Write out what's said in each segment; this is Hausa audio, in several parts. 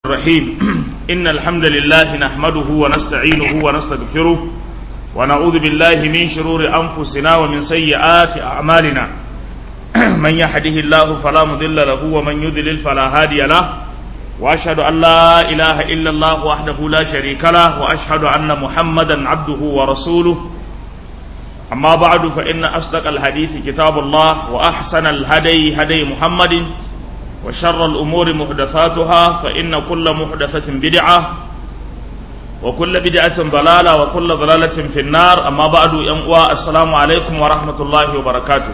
الرحيم إن الحمد لله نحمده ونستعينه ونستغفره ونعوذ بالله من شرور أنفسنا ومن سيئات أعمالنا من يهده الله فلا مضل له ومن يضلل فلا هادي له وأشهد أن لا إله إلا الله وحده لا شريك له وأشهد أن محمدا عبده ورسوله أما بعد فإن أصدق الحديث كتاب الله وأحسن الهدي هدي محمد وشر الأمور محدثاتها فإن كل محدثة بدعة وكل بدعة ضلالة وكل ضلالة في النار أما بعد ينقوى السلام عليكم ورحمة الله وبركاته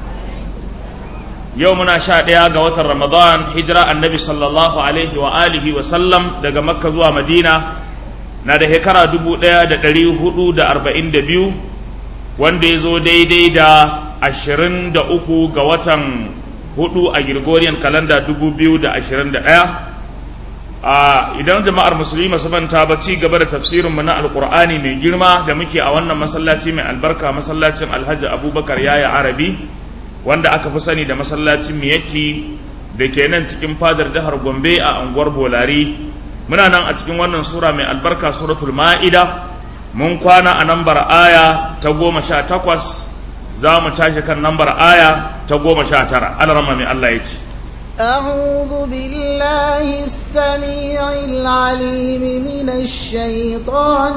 يومنا شاديا قوة رمضان هجرة النبي صلى الله عليه وآله وسلم دقى مكة زوا مدينة نادى هكرا دبو دا دا دلي هدو دا أربعين دبيو wanda ya zo daidai da ashirin da uku ga watan hudu a Gregorian kalanda dubu biyu da ashirin da ɗaya a idan jama'ar musulmi masu manta ba ci gaba da tafsirinmu na alkur'ani mai girma da muke a wannan masallaci mai albarka masallacin alhaji abubakar yaya arabi wanda aka fi sani da masallacin miyatti da ke nan cikin fadar jihar gombe a unguwar bolari muna nan a cikin wannan sura mai albarka suratul ma'ida mun kwana a nambar aya ta goma sha takwas za mu tashi kan nambar aya ta goma sha tara alarama mai Allah ya ce أعوذ بالله السميع العليم من الشيطان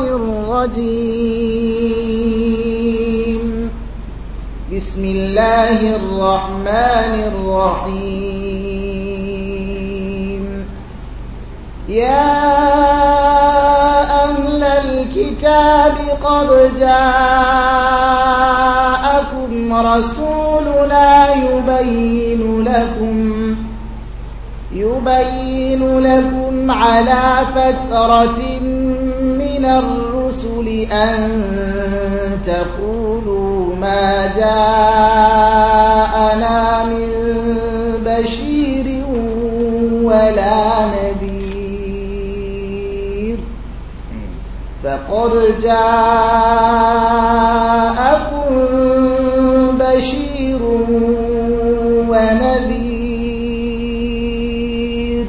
الرجيم بسم الله الرحمن الرحيم يا أهل الكتاب قد جاءكم رسولنا يبين لكم يبين لكم على فترة من الرسل أن تقولوا ما جاءنا من بشير ولا نذير فقد جاءكم بشير ونذير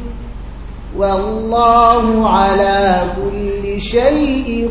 والله على كل شيء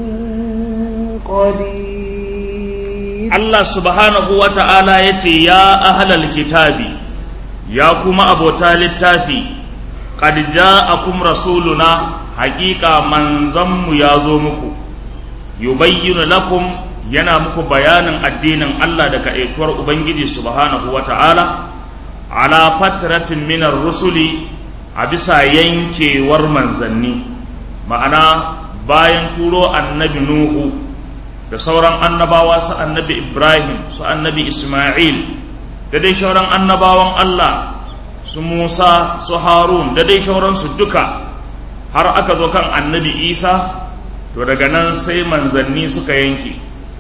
قدير Allah subhanahu wa ta'ala ya ce, Ya ahalal kitabi, ya kuma abota littafi, qad ja'akum rasuluna haƙiƙa manzanmu ya zo muku, yubayyinu lakum yana muku bayanin addinin Allah da kaɗaituwar Ubangiji subhanahu wa ta'ala, ala fatratin minar rusuli a bisa yankewar manzanni, ma'ana bayan turo annabi Nuhu. da sauran annabawa su annabi Ibrahim su annabi Ismail da dai sauran annabawan Allah su Musa su Harun da dai sauransu duka har aka zo kan annabi Isa to daga nan sai manzanni suka yanke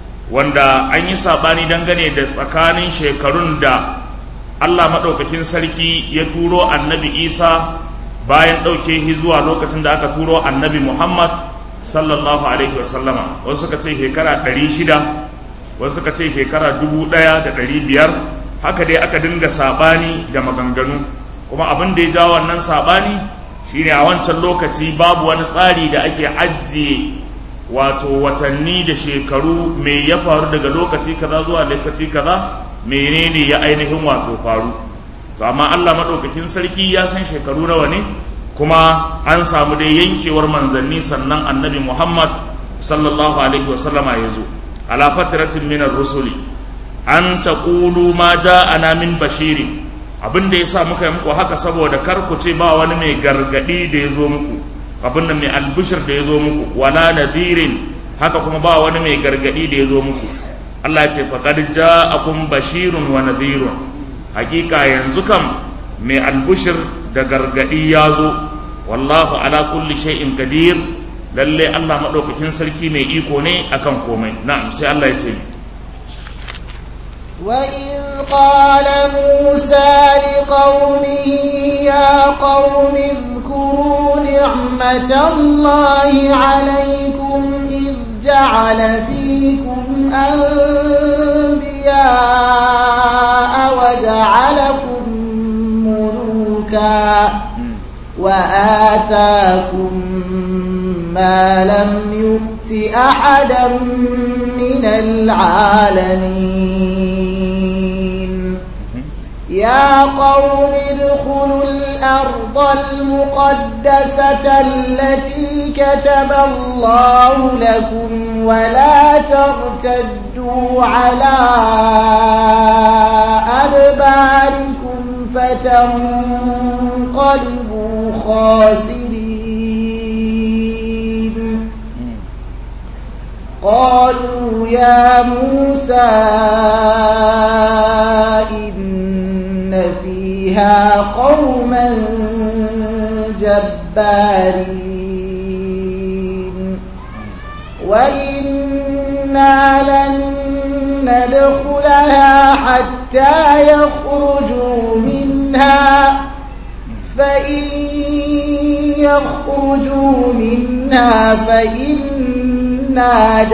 wanda an yi saɓani dangane da tsakanin shekarun da Allah maɗaukakin sarki ya turo annabi Isa bayan ɗauke shi zuwa lokacin da aka turo annabi Muhammad sallallahu alaihi wasallama wasu suka ce shekara ɗari shida wasu suka ce shekara dubu ɗaya da ɗari biyar haka dai aka dinga saɓani da maganganu kuma abin da ya ja wannan saɓani shine a wancan lokaci babu wani tsari da ake ajiye wato watanni da shekaru me ya faru daga lokaci kaza zuwa lokaci kaza menene ya ainihin wato faru to amma Allah maɗaukakin sarki ya san shekaru nawa ne kuma an samu dai yankewar manzanni sannan annabi Muhammad sallallahu alaihi wasallama ya zo ala fatratin min rusuli an taqulu ma ja'ana min bashirin abin da yasa muka yi muku haka saboda kar ku ce ba wani mai gargadi da ya zo muku abin da mai albishir da ya zo muku wala nadirin haka kuma ba wani mai gargadi da ya zo muku Allah ya ce faqad ja'akum bashirun wa nadhirun hakika yanzu kam mai albishir da gargadi ya zo wallahu ala kulli shay'in qadir lalle Allah madaukakin sarki mai iko ne akan komai na'am sai Allah ya ce وإذ قال موسى لقومه يا قوم اذكروا نعمة الله عليكم إذ جعل فيكم أنبياء وجعلكم ملوكا وآتاكم ما لم يؤت أحدا من العالمين يا قوم ادخلوا الأرض المقدسة التي كتب الله لكم ولا ترتدوا على أدباركم فتنقلبوا خاسرين قالوا يا موسى إن فيها قوما جبارين وإنا لن ندخلها حتى يخرجوا منها فإن يخرجوا منها فإنا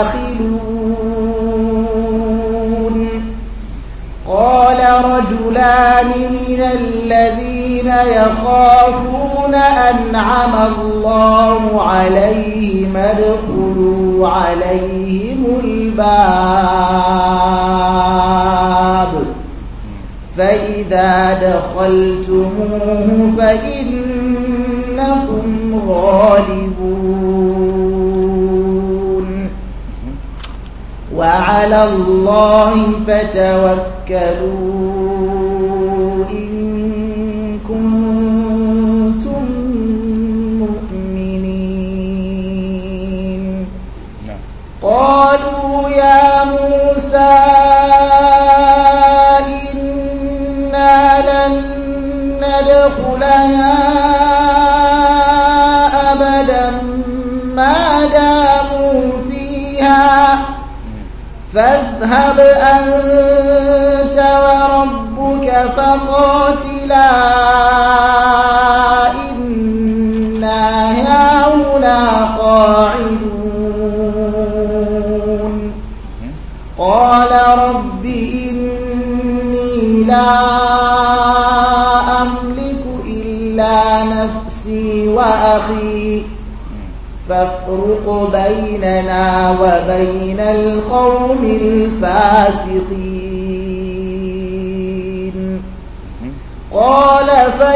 داخلون قال رجلان من الذين يخافون أنعم الله عليهم ادخلوا عليهم الباب فإذا دخلتموه فإنكم غالبون وعلى الله فتوكلوا إن كنتم مؤمنين قالوا يا موسى إنا لن ندخلها أبدا ما داموا فيها فاذهب أنت وربك فقاتلا إنا هاهنا قاعدون قال رب إني لا أملك إلا نفسي وأخي فافرق بيننا وبين القوم الفاسقين قال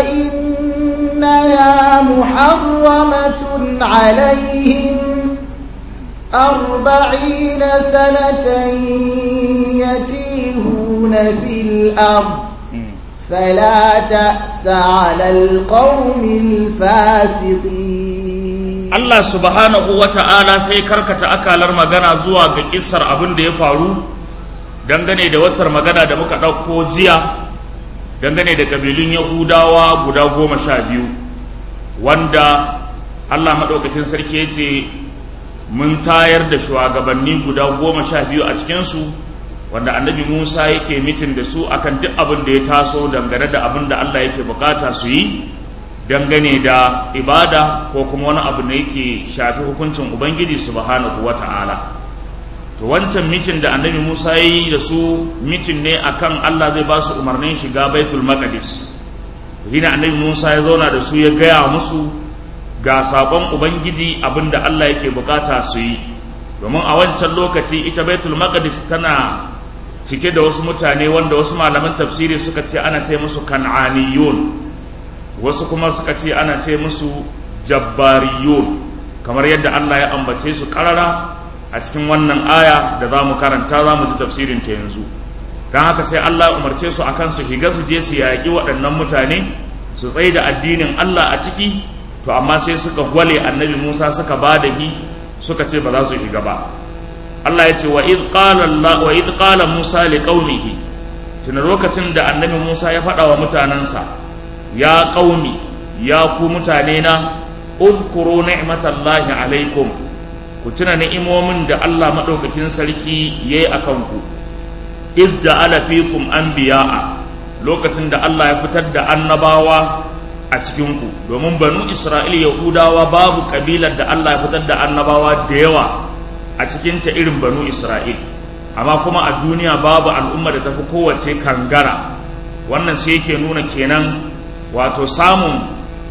فإنها محرمة عليهم أربعين سنة يتيهون في الأرض فلا تأس على القوم الفاسقين Allah subhanahu wa ta'ala sai karkata akalar magana zuwa ga kissar abin da ya faru dangane da watar magana da muka ɗauko jiya dangane da ƙabilun Yahudawa guda goma sha biyu wanda Allah maɗaukakin sarki ya ce mun tayar da shugabanni guda goma sha biyu a cikinsu wanda annabi Musa yake mitin da su akan duk abin da ya taso dangane da abin da Allah yake bukata su yi dangane da ibada ko kuma wani abu da yake shafi hukuncin ubangiji subhanahu wata'ala to wancan mitin da annabi musa ya yi da su mitin ne akan allah zai ba su umarnin shiga baitul maqdis shine annabi musa ya zauna da su ya gaya musu ga sabon ubangiji abin da allah yake bukata su yi domin a wancan lokaci ita baitul maqdis tana cike da wasu mutane wanda wasu malaman tafsiri suka ce ana ce musu kan'aniyun wasu kuma suka ce ana ce musu jabbariyun kamar yadda Allah ya ambace su karara a cikin wannan aya da za mu karanta za mu ji tafsirin ta yanzu don haka sai Allah ya umarce su akan su higa su je su yaƙi waɗannan mutane su tsaye da addinin Allah a ciki to amma sai suka gwale annabi Musa suka ba da hi suka ce ba za su higa ba Allah ya ce wa id qala Allah wa id qala Musa liqaumihi tuna lokacin da annabi Musa ya faɗa wa mutanansa ya qaumi ya ku mutane na udkuru ni'matallahi alaikum ku tuna ni'imomin da Allah madaukakin sarki yayi akan ku id ja'ala fikum anbiya'a lokacin da Allah ya fitar da annabawa a cikin ku domin banu Isra'il Yahudawa babu kabilar da Allah ya fitar da annabawa da yawa a cikin ta irin banu Isra'il amma kuma a duniya babu al'umma da tafi kowace kangara wannan sai yake nuna kenan wato samun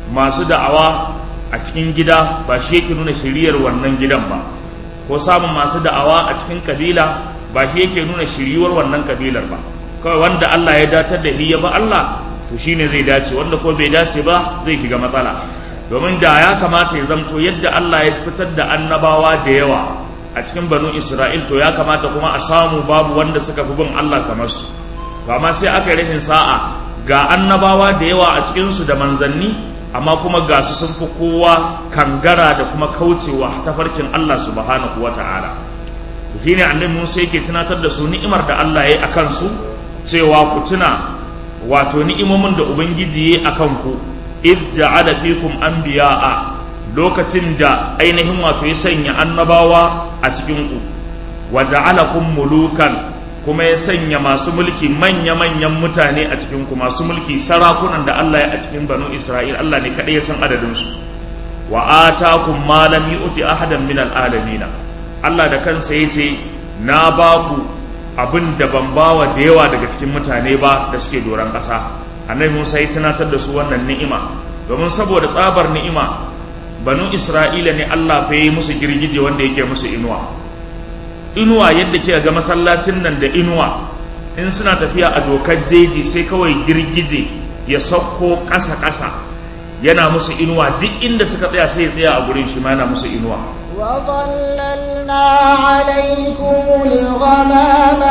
masu da'awa a cikin gida ba shi yake nuna shiriyar wannan gidan ba ko samun masu da'awa a cikin kabila ba shi yake nuna shiriyar wannan kabilar ba kawai wanda Allah ya datar da ya ba Allah to shine zai dace wanda ko bai dace ba zai shiga matsala domin da ya kamata ya zamto yadda Allah ya fitar da annabawa da yawa a cikin banu Isra'il to ya kamata kuma a samu babu wanda suka fi bin Allah kamar su to amma sai aka yi rashin sa'a ga annabawa da yawa a cikin su da manzanni amma kuma ga su sun fi kowa kangara da kuma kaucewa tafarkin Allah subhanahu wata'ala shi ne annabi Musa yake tunatar da su ni'imar da Allah ya yi akan su cewa ku tuna wato ni'imomin da ubangiji ya yi akan ku id ja'ala fikum anbiya'a lokacin da ainihin wato ya sanya annabawa a cikin ku wa ja'alakum mulukan kuma ya sanya masu mulki manya-manyan mutane a cikin ku masu mulki sarakunan da Allah ya a cikin banu Isra'il Allah ne kadai ya san adadin su wa atakum ma lam yu'ti ahadan min al'alamin Allah da kansa yace na ba ku abin da ban bawa da yawa daga cikin mutane ba da suke doron ƙasa annabi Musa ya tunatar da su wannan ni'ima domin saboda tsabar ni'ima banu Isra'ila ne Allah fa yi musu girgije wanda yake musu inuwa inuwa yadda kika ga masallacin nan da inuwa in suna tafiya a dokar jeji sai kawai girgije ya sauko ƙasa-ƙasa yana musu inuwa duk inda suka tsaya sai ya tsaya a gurin shi ma yana musu inuwa وظللنا عليكم الغمام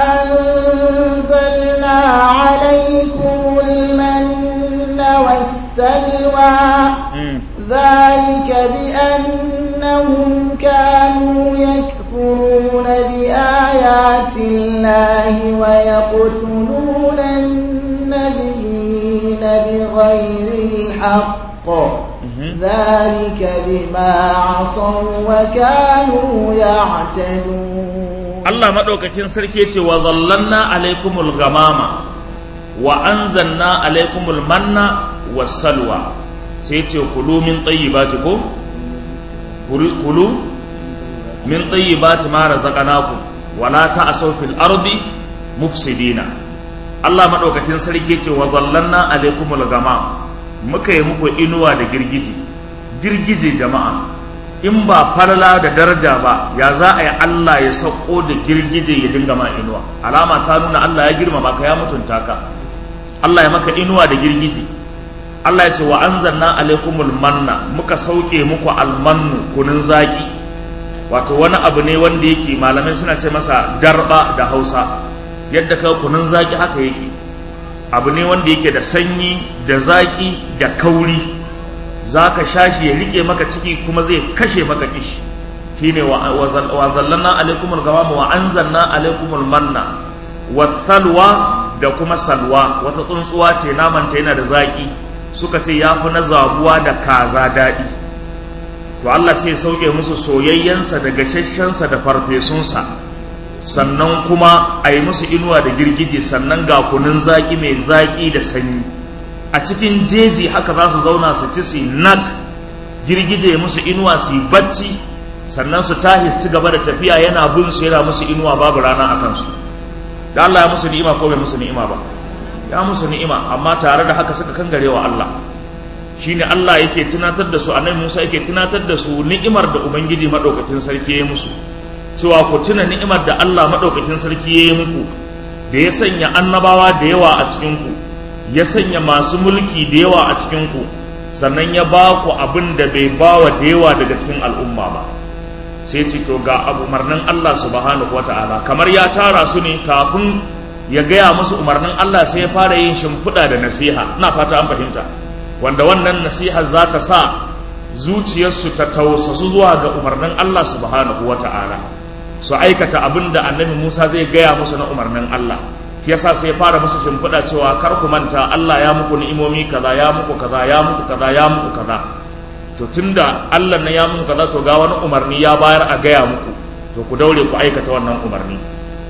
وأنزلنا عليكم المن والسلوى ذلك بأنهم كانوا يكفرون بآيات الله ويقتلون النبيين بغير الحق ذلك بما عصوا وكانوا يعتدون الله مدوكاكين سركي ce wa zallanna alaikumul ghamama wa anzalna alaikumul manna wassalwa sai ce kulu min tayyibati ko kulu min tayyibati ma razaqnakum wa la ta'asaw fil ardi mufsidina Allah madaukakin sarki ce wa zallanna alaikumul ghamama muka yi muku inuwa da girgije girgije jama'a in ba falala da daraja ba ya za a yi Allah ya sauko da girgije ya dinga ma inuwa alama ta nuna Allah ya girmama ka ya mutunta ka Allah ya maka inuwa da girgije Allah ya ce wa anzalna alaikumul manna muka sauke muku almannu kunun zaki wato wani abu ne wanda yake malamai suna ce masa darba da Hausa yadda ka kunun zaki haka yake abu ne wanda yake da sanyi da zaki da kauri za ka sha shi ya rike maka ciki kuma zai kashe maka kishi shine wa zallanna alaikumul gamama wa anzalna alaikumul manna wa salwa da kuma salwa wata tsuntsuwa ce namanta yana da zaki suka ce ya fi na zabuwa da kaza daɗi to Allah sai sauke musu soyayyensa da gashashensa da farfesunsa sannan kuma a yi musu inuwa da girgije sannan ga kunun zaƙi mai zaƙi da sanyi a cikin jeji haka za su zauna su ci su nag girgije musu inuwa su yi bacci sannan su tashi su gaba da tafiya yana bin su yana musu inuwa babu rana a kansu da Allah ya musu ni'ima ko bai musu ni'ima ba ya musu ni'ima amma tare da haka suka kangare wa Allah shine Allah yake tunatar da su annabi Musa yake tunatar da su ni'imar da ubangiji madaukakin sarki ya musu cewa ku tuna ni'imar da Allah madaukakin sarki ya yi muku da ya sanya annabawa da yawa a cikin ku ya sanya masu mulki da yawa a cikin ku sannan ya ba ku abin da bai ba wa da yawa daga cikin al'umma ba sai ce to ga abu umarnin Allah subhanahu wata'ala kamar ya tara su ne kafin ya gaya musu umarnin Allah sai ya fara yin shimfiɗa da nasiha ina fata an fahimta wanda wannan nasiha za ta sa zuciyarsu ta tausasu zuwa ga umarnin Allah subhanahu wata'ala su aikata abin da annabi Musa zai gaya musu na umarnin Allah shi yasa sai ya fara musu shimfiɗa cewa kar ku manta Allah ya muku ni'imomi kaza ya muku kaza ya muku kaza ya muku kaza to tunda Allah na ya muku kaza to ga wani umarni ya bayar a gaya muku to ku daure ku aikata wannan umarni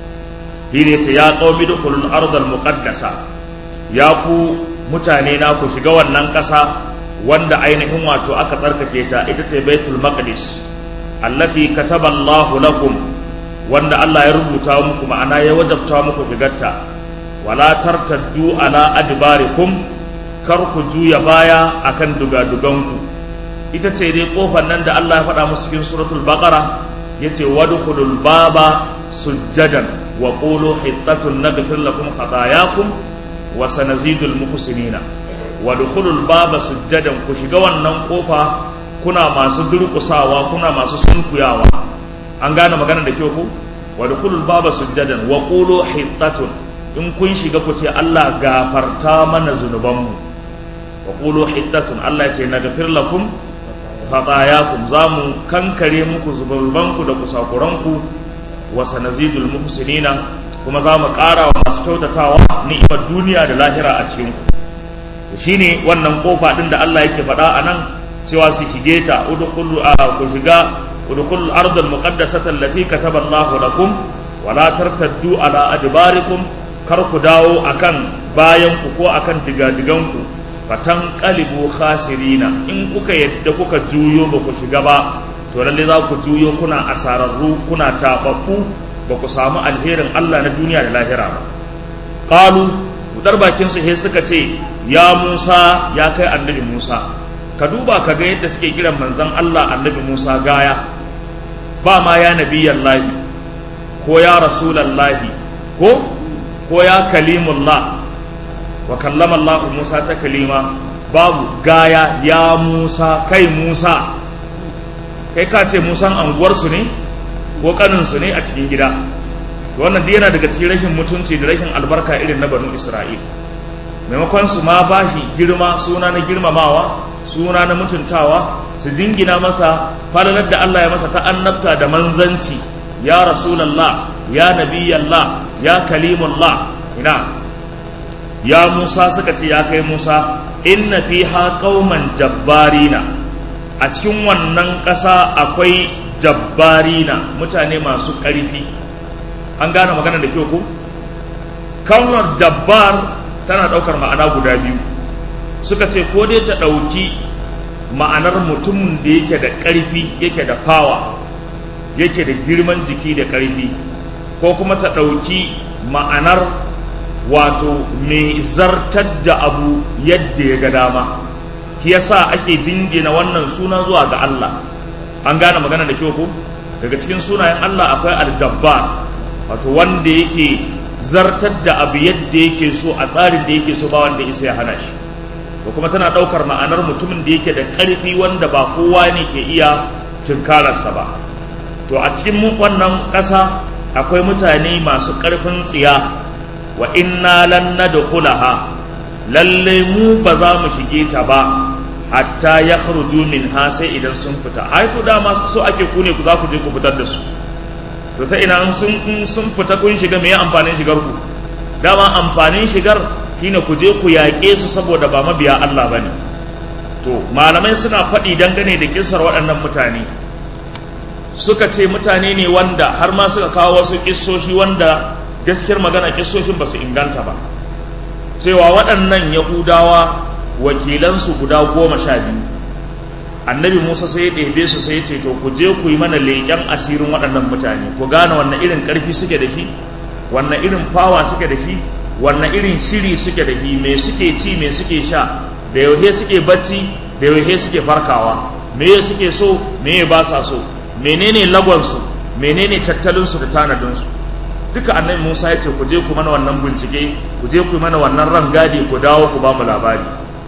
shi ne ce ya qaumi dukhulul ardal muqaddasa ya ku mutane na ku shiga wannan ƙasa wanda ainihin wato aka tsarkake ta ita ce baitul maqdis allati kataba Allahu lakum wanda Allah ya rubuta muku ma'ana ya wajabta muku shigarta wala tartaddu ala adbarikum kar ku juya baya akan dugaduganku ita ce dai kofar nan da Allah ya faɗa musu cikin suratul baqara yace wadkhulul baba sujjadan wa qulu hittatun naghfir lakum khatayakum wa sanazidul muhsinina wadkhulul baba sujjadan ku shiga wannan kofa kuna masu durƙusawa kuna masu sunkuyawa an gane magana da kyau ku wadkhulul baba sujjadan wa qulu hittatun in kun shiga ku ce Allah gafarta mana zunubanmu wa qulu hittatun Allah ya ce naghfir lakum khatayakum zamu kankare muku zunubanku da kusakuranku wa sanazidul muhsinina kuma za mu ƙara wa masu kyautatawa ni'imar duniya da lahira a cikin ku shine wannan kofa din da Allah yake faɗa a nan cewa su shige ta udkhulu a ku shiga udkhulu al-ardh al-muqaddasata allati kataba Allahu lakum wa la tartaddu ala adbarikum kar ku dawo akan bayan ku ko akan digadigan ku fatan qalibu khasirina in kuka yadda kuka juyo ba ku shiga ba to lalle za ku juyo kuna asararru kuna tababbu ba ku samu alherin Allah na duniya da lahira ba qalu budar bakin su he suka ce ya Musa ya kai annabi Musa ka duba ka ga yadda suke kiran manzon Allah annabi Musa gaya ba ma ya nabiyallahi ko ya rasulallahi ko ko ya kalimullah wa kallama Allah Musa ta kalima babu gaya ya Musa kai Musa kai ka ce Musan anguwarsu ne ko kaninsu ne a cikin gida wannan duk yana daga cikin rashin mutunci da rashin albarka irin na banu Isra'il maimakon su ma ba shi girma suna na girmamawa suna na mutuntawa su jingina masa falalar da Allah ya masa ta annabta da manzanci ya rasulallah ya nabiyallah ya kalimullah ina ya Musa suka ce ya kai Musa inna fiha qauman jabbarina a cikin wannan ƙasa akwai jabbarina mutane masu ƙarfi an gane magana da kyau ko kalmar jabbar tana ɗaukar ma'ana guda biyu suka ce ko dai ta ɗauki ma'anar mutumin da yake da ƙarfi yake da fawa yake da girman jiki da ƙarfi ko kuma ta ɗauki ma'anar wato mai zartar da abu yadda ya ga dama shi yasa ake jingina wannan suna zuwa ga Allah an gane magana da kyau ko daga cikin sunayen Allah akwai aljabbar wato wanda yake zartar da abu yadda yake so a tsarin da yake so ba wanda isa ya hana shi ko kuma tana ɗaukar ma'anar mutumin da yake da ƙarfi wanda ba kowa ne ke iya tunkararsa ba to a cikin wannan ƙasa akwai mutane masu ƙarfin tsiya wa inna lan nadkhulaha lalle mu ba za mu shige ta ba hatta ya khruju minha sai idan sun fita ai ku dama so ake ku ne ku za ku je ku fitar da su to ta ina sun sun fita kun shiga me amfanin shigar ku dama amfanin shigar shine ku je ku yaƙe su saboda ba mabiya Allah bane to malamai suna faɗi dangane da kisar waɗannan mutane suka ce mutane ne wanda har ma suka kawo wasu kissoshi wanda gaskiyar magana kissoshin ba su inganta ba cewa waɗannan yahudawa wakilansu guda goma sha biyu annabi musa sai ya ɗebe su sai ya ce to ku je ku yi mana leƙen asirin waɗannan mutane ku gane wannan irin ƙarfi suke da shi wannan irin fawa suke da shi wannan irin shiri suke da shi me suke ci me suke sha da yauhe suke bacci da yauhe suke farkawa me suke so me ba sa so menene lagonsu menene tattalinsu da tanadinsu duka annabi Musa ya ce ku je ku mana wannan bincike ku je ku mana wannan rangadi ku dawo ku ba mu labari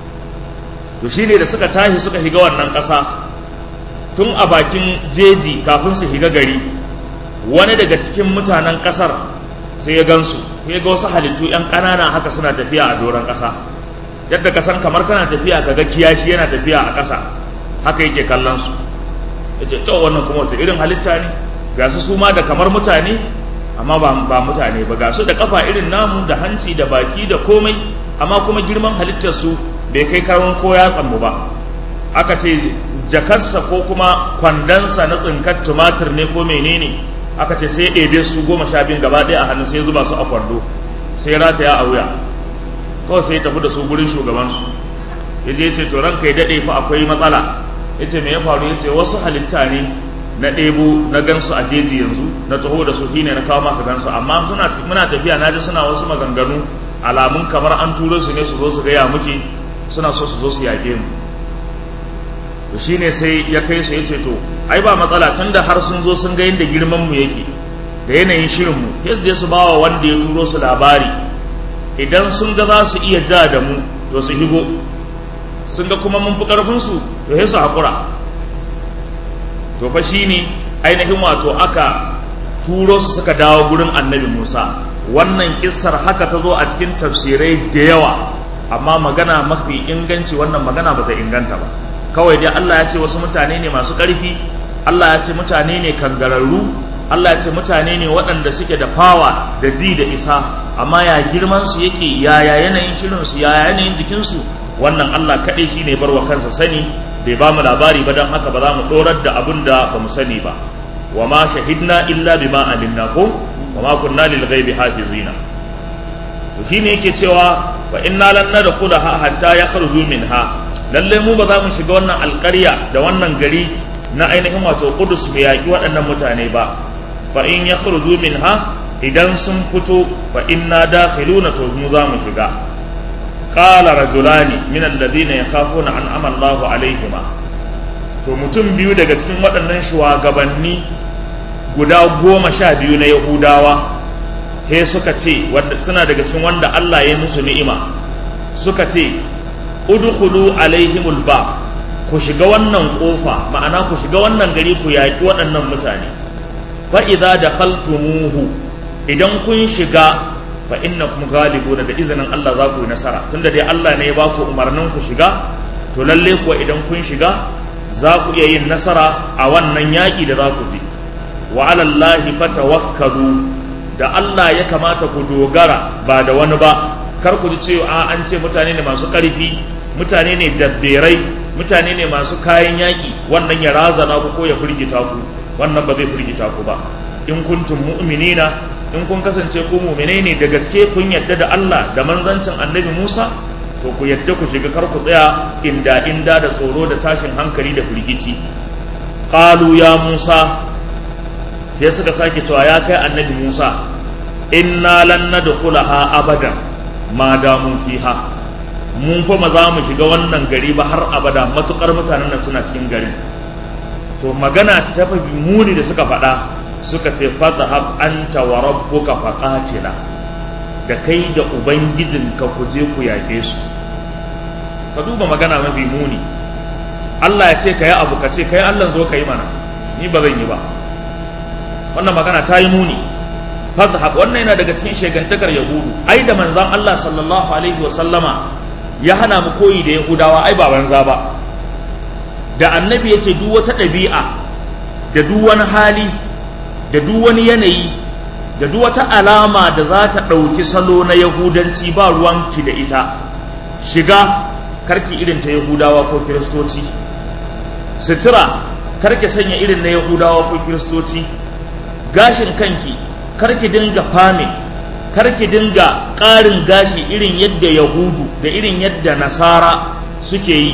to shine da suka tashi suka shiga wannan ƙasa tun a bakin jeji kafin su shiga gari wani daga cikin mutanen ƙasar sai ya gansu ya ga wasu halittu yan ƙanana haka suna tafiya a doron ƙasa yadda ka san kamar kana tafiya ka ga kiyashi yana tafiya a ƙasa haka yake kallon su yace to wannan kuma wace irin halitta ne ga su su ma da kamar mutane amma ba, ba mutane ba ga su da kafa irin namu da hanci da baki da komai amma kuma girman halittar su bai kai karon ko yatsan mu ba aka ce jakarsa ko kuma kwandonsa na tsinkar tumatir ne ko menene aka ce sai ya ɗebe su goma sha biyun gaba ɗaya a hannu sai zuba su a kwando sai rataya a wuya kawai sai ya tafi da su gurin shugabansu ya je ce to ranka ya daɗe fa akwai matsala ya ce me ya faru ya ce wasu halitta ne na ɗebo na gansu a jeji yanzu na taho da su shine na kawo maka gansu amma suna muna tafiya na ji suna wasu maganganu alamun kamar an turo su ne su zo su gaya muke suna so su zo su yaƙe mu to shine sai ya kai su ya ce to ai ba matsala tunda har sun zo sun ga yadda girman mu yake da yanayin shirin mu sai su je su bawa wanda ya turo su labari idan sun ga za su iya ja da mu to su higo sun ga kuma mun fi karfin su to sai su hakura to fa shine ainihin wato aka turo su suka dawo gurin annabi Musa wannan kissar haka ta zo a cikin tafsirai da yawa amma magana mafi inganci wannan magana ba ta inganta ba kawai dai Allah ya ce wasu mutane ne masu ƙarfi Allah ya ce mutane ne kangararru Allah ya ce mutane ne waɗanda suke da fawa da ji da isa amma ya girman su yake yaya yanayin shirin su yaya yanayin jikin su wannan Allah kaɗai shi ne barwa kansa sani bai ba mu labari ba don haka ba za mu ɗorar da abin da ba mu sani ba wa ma shahidna illa bima alimna ko wa ma kunna lil ghaibi hafizina to shine yake cewa wa inna lan nadkhulaha hatta yakhruju minha lalle mu ba za mu shiga wannan alƙarya da wannan gari na ainihin wato Qudus mu yaƙi waɗannan mutane ba fa in yakhruju minha idan sun fito fa inna dakhiluna to mu za mu shiga qala rajulani min alladhina yakhafuna an amalla Allahu alaihima to mutum biyu daga cikin waɗannan shugabanni guda goma sha biyu na Yahudawa he suka ce suna daga cikin wanda Allah ya musu ni'ima suka ce udkhulu alaihimul ba ku shiga wannan kofa ma'ana ku shiga wannan gari ku yaƙi waɗannan mutane fa idza dakhaltumuhu idan kun shiga fa innakum ghalibuna da izinin Allah za ku yi nasara tunda dai Allah ne ya ba ku umarnin ku shiga to lalle kuwa idan kun shiga za ku iya yin nasara a wannan yaƙi da za ku je wa alallahi fatawakkalu da Allah ya kamata ku dogara ba da wani ba kar ku ji cewa an ce mutane ne masu ƙarfi mutane ne jabberai mutane ne masu kayan yaƙi wannan ya razana ku ko ya firgita ku wannan ba zai firgita ku ba in kuntum mu'minina in kun kasance ku mu'minai ne da gaske kun yadda da Allah da manzancin annabi Musa to ku yadda ku shiga kar ku tsaya inda inda da tsoro da tashin hankali da firgici qalu ya Musa ya suka sake cewa ya kai annabi Musa inna lan nadkhulaha abadan ma damu fiha mun fa za mu shiga wannan gari ba har abada matukar mutanen nan suna cikin garin to magana ta fi muni da suka faɗa suka ce fadhhab anta wa rabbuka faqatila da kai da ubangijinka ku je ku yaƙe su ka duba magana mafi muni Allah ya ce ka yi abu ka ce kai Allah zo ka yi mana ni ba zan yi ba wannan magana ta yi muni fadhhab wannan yana daga cikin shegantakar yahudu ai da manzon Allah sallallahu alaihi wa sallama ya hana mu koyi da yahudawa ai ba banza ba da annabi ya ce duk wata ɗabi'a da duk wani hali da duk wani yanayi da duk wata alama da za ta ɗauki salo na yahudanci ba ruwanki da ita shiga karki irin ta yahudawa ko kiristoci sutura karki sanya irin na yahudawa ko kiristoci gashin kanki karki dinga fame karki dinga ƙarin gashi irin yadda yahudu da irin yadda nasara suke yi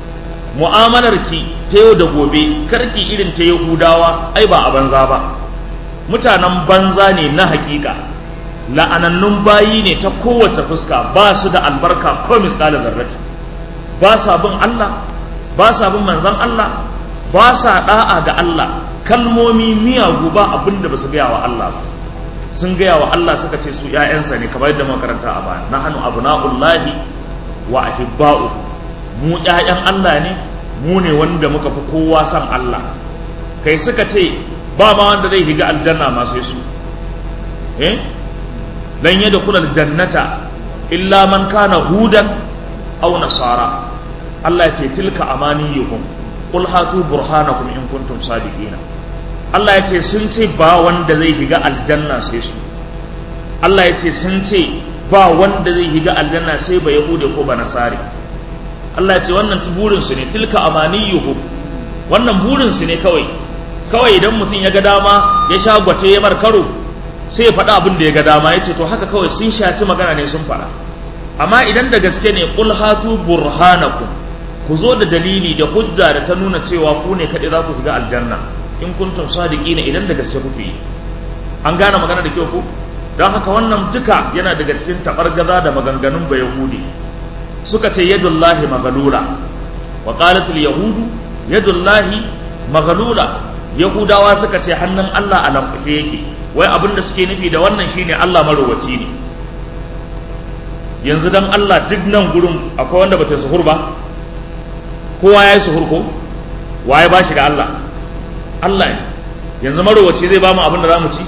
mu'amalarki ta yau da gobe karki irin ta yahudawa ai ba a banza ba mutanen banza ne na hakika la'anannun bayi ne ta kowace fuska ba su da albarka ko misali zarrati ba sa bin Allah ba sa bin manzan Allah ba sa da'a ga Allah kalmomi miyagu ba abin da ba su gaya wa Allah ba sun gaya wa Allah suka ce su ‘ya'yansa ne kamar yadda makaranta a baya na hannu abu na'ullahi wa ahibba'u mu ‘ya'yan Allah ne mu ne wanda muka fi kowa san Allah kai suka ce ba ma wanda zai higa aljanna ma sai su eh lan yadda kula jannata illa man kana hudan aw nasara Allah ya ce tilka amaniyukum qul hatu burhanakum in kuntum sadiqina Allah ya ce sun ce ba wanda zai higa aljanna sai su Allah ya ce sun ce ba wanda zai higa aljanna sai ba yahude ko ba nasari Allah ya ce wannan burinsu ne tilka amaniyuhu wannan burinsu ne kawai kawai idan mutum ya ga dama ya sha gwace ya karo sai ya faɗa abin da ya ga dama ya ce to haka kawai sun shaci magana ne sun faɗa amma idan da gaske ne qul hatu burhanakum ku zo da dalili da hujja da ta nuna cewa ku ne kaɗai za ku shiga aljanna in kuntum sadiqina idan da gaske kuke yi an gane magana da kyau ku don haka wannan duka yana daga cikin taɓargaza da maganganun bayahudi suka ce yadullahi maghlula wa qalat yahudu yadullahi maghlula yahudawa suka ce hannun Allah a lamfashe yake wai abin da suke nufi da wannan shine Allah marowaci ne yanzu dan Allah duk nan gurin akwai wanda bata suhur ba kowa ya yi suhur ko waye ba shi da Allah Allah ne yanzu marowaci zai ba mu abin da za mu ci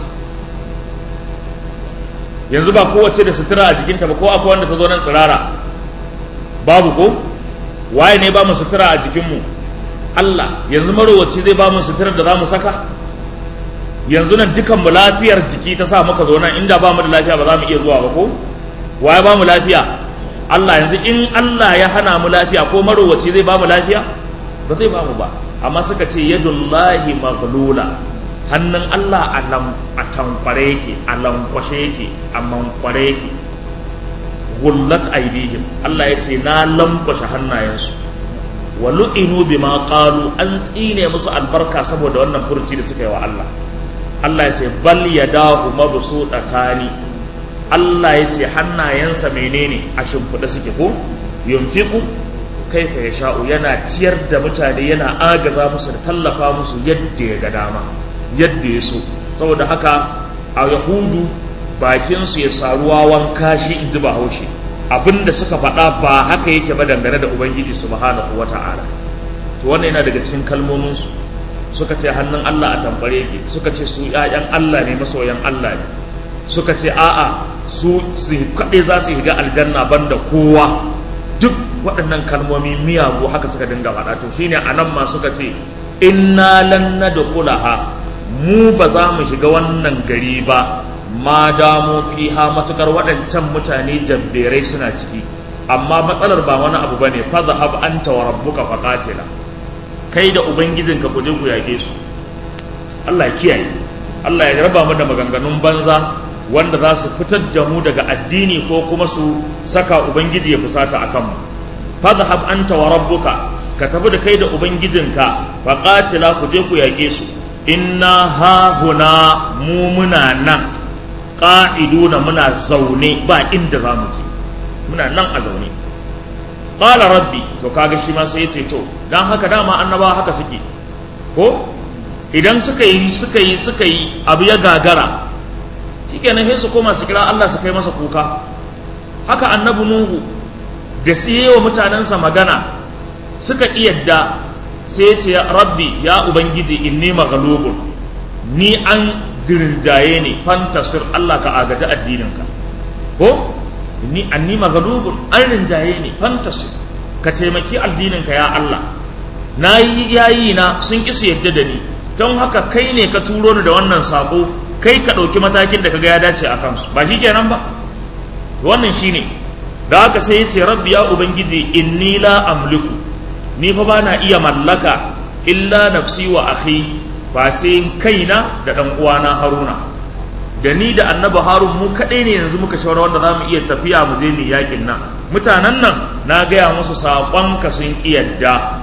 yanzu ba kowace da sutura a jikinta ba ko akwai wanda ta zo nan tsirara babu ko waye ne ba mu sutura a jikinmu Allah yanzu marowaci zai ba mu suturar da za mu saka yanzu nan dukan mu lafiyar jiki ta sa muka zo nan inda ba mu da lafiya ba za mu iya zuwa ba ko waye ba mu lafiya Allah yanzu in Allah ya hana mu lafiya ko marowaci zai ba mu lafiya ba zai ba mu ba amma suka ce yadullahi maghlula hannun Allah a lam a tankware yake a lankwashe yake a mankware yake gullat aidihim Allah ya ce na lankwashe hannayensu wa lu'inu bima qalu an tsine musu albarka saboda wannan furuci da suka yi wa Allah Allah ya ce bal yadahu mabsutatani Allah ya ce hannayensa menene a shimfiɗa suke ko yunfiqu kaifa yasha'u yana ciyar da mutane yana agaza musu da tallafa musu yadda ya ga dama yadda ya so saboda haka a yahudu bakinsu ya saruwa wanka shi in ji bahaushe abinda suka faɗa ba haka yake ba dangane da ubangiji subhanahu wa ta'ala to wannan yana daga cikin kalmominsu suka ce hannun allah a tambare yake suka ce su ‘ya'yan allah ne masoyan allah ne suka ce a'a su su kaɗai za su higa aljanna banda kowa duk waɗannan kalmomi miyagu haka suka dinga faɗa to shine a nan ma suka ce inna lan nadkhulaha mu ba za mu shiga wannan gari ba ma damo fiha matukar waɗancan mutane jabberai suna ciki amma matsalar ba wani abu bane fa zahab anta wa rabbuka faqatila kai da ubangijinka ku je ku yage su Allah ya kiyaye Allah ya raba mu da maganganun banza wanda za su fitar da mu daga addini ko kuma su saka ubangiji ya fusata akan mu fa zahab anta wa rabbuka ka tafi da kai da ubangijinka faqatila ku je ku yage su inna ha huna mu muna nan ƙa'iduna muna zaune ba inda za mu je muna nan a zaune ƙala rabbi to kaga shi ma sai ya ce to don haka dama annabawa haka suke ko idan suka yi suka yi suka yi abu ya gagara shikenan sai su koma su kira Allah su kai masa kuka haka annabi nuhu da su yi wa mutanensa magana suka yadda sai ce rabbi ya ubangiji inni maghlubun ni an jirinjaye ne fantasir Allah ka agaji addininka ko ni anni maghlubun an rinjaye ne fantasir ka taimaki addininka ya Allah na yi yayi na sun kisa yadda da ni don haka kai ne ka turo ni da wannan sako kai ka ɗauki matakin da kaga ya dace a kansu ba shi kenan ba wannan shine da haka sai ya ce rabbi ya ubangiji inni la amliku ni fa bana iya mallaka illa nafsi wa akhi face kaina da dan uwana haruna da ni da annabi harun mu kadai ne yanzu muka shawara wanda zamu iya tafiya mu je mu yakin nan mutanen nan na gaya musu saƙon ka sun kiyarda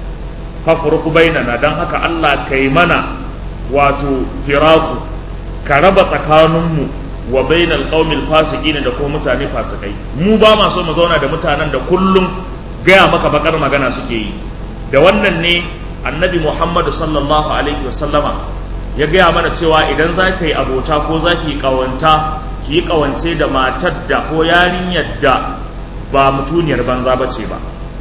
fafruku bainana dan haka Allah kai mana wato firaku ka raba tsakaninmu wa bainal qaumil fasiqin da kuma mutane fasikai mu ba ma so mu zauna da mutanen da kullum gaya maka bakar magana suke yi da wannan ne annabi muhammadu sallallahu alaihi wasallama ya gaya mana cewa idan za ka yi abota ko za ki yi ƙawanta ki yi ƙawance da matar da ko yarinyar da ba mutuniyar banza ba ce ba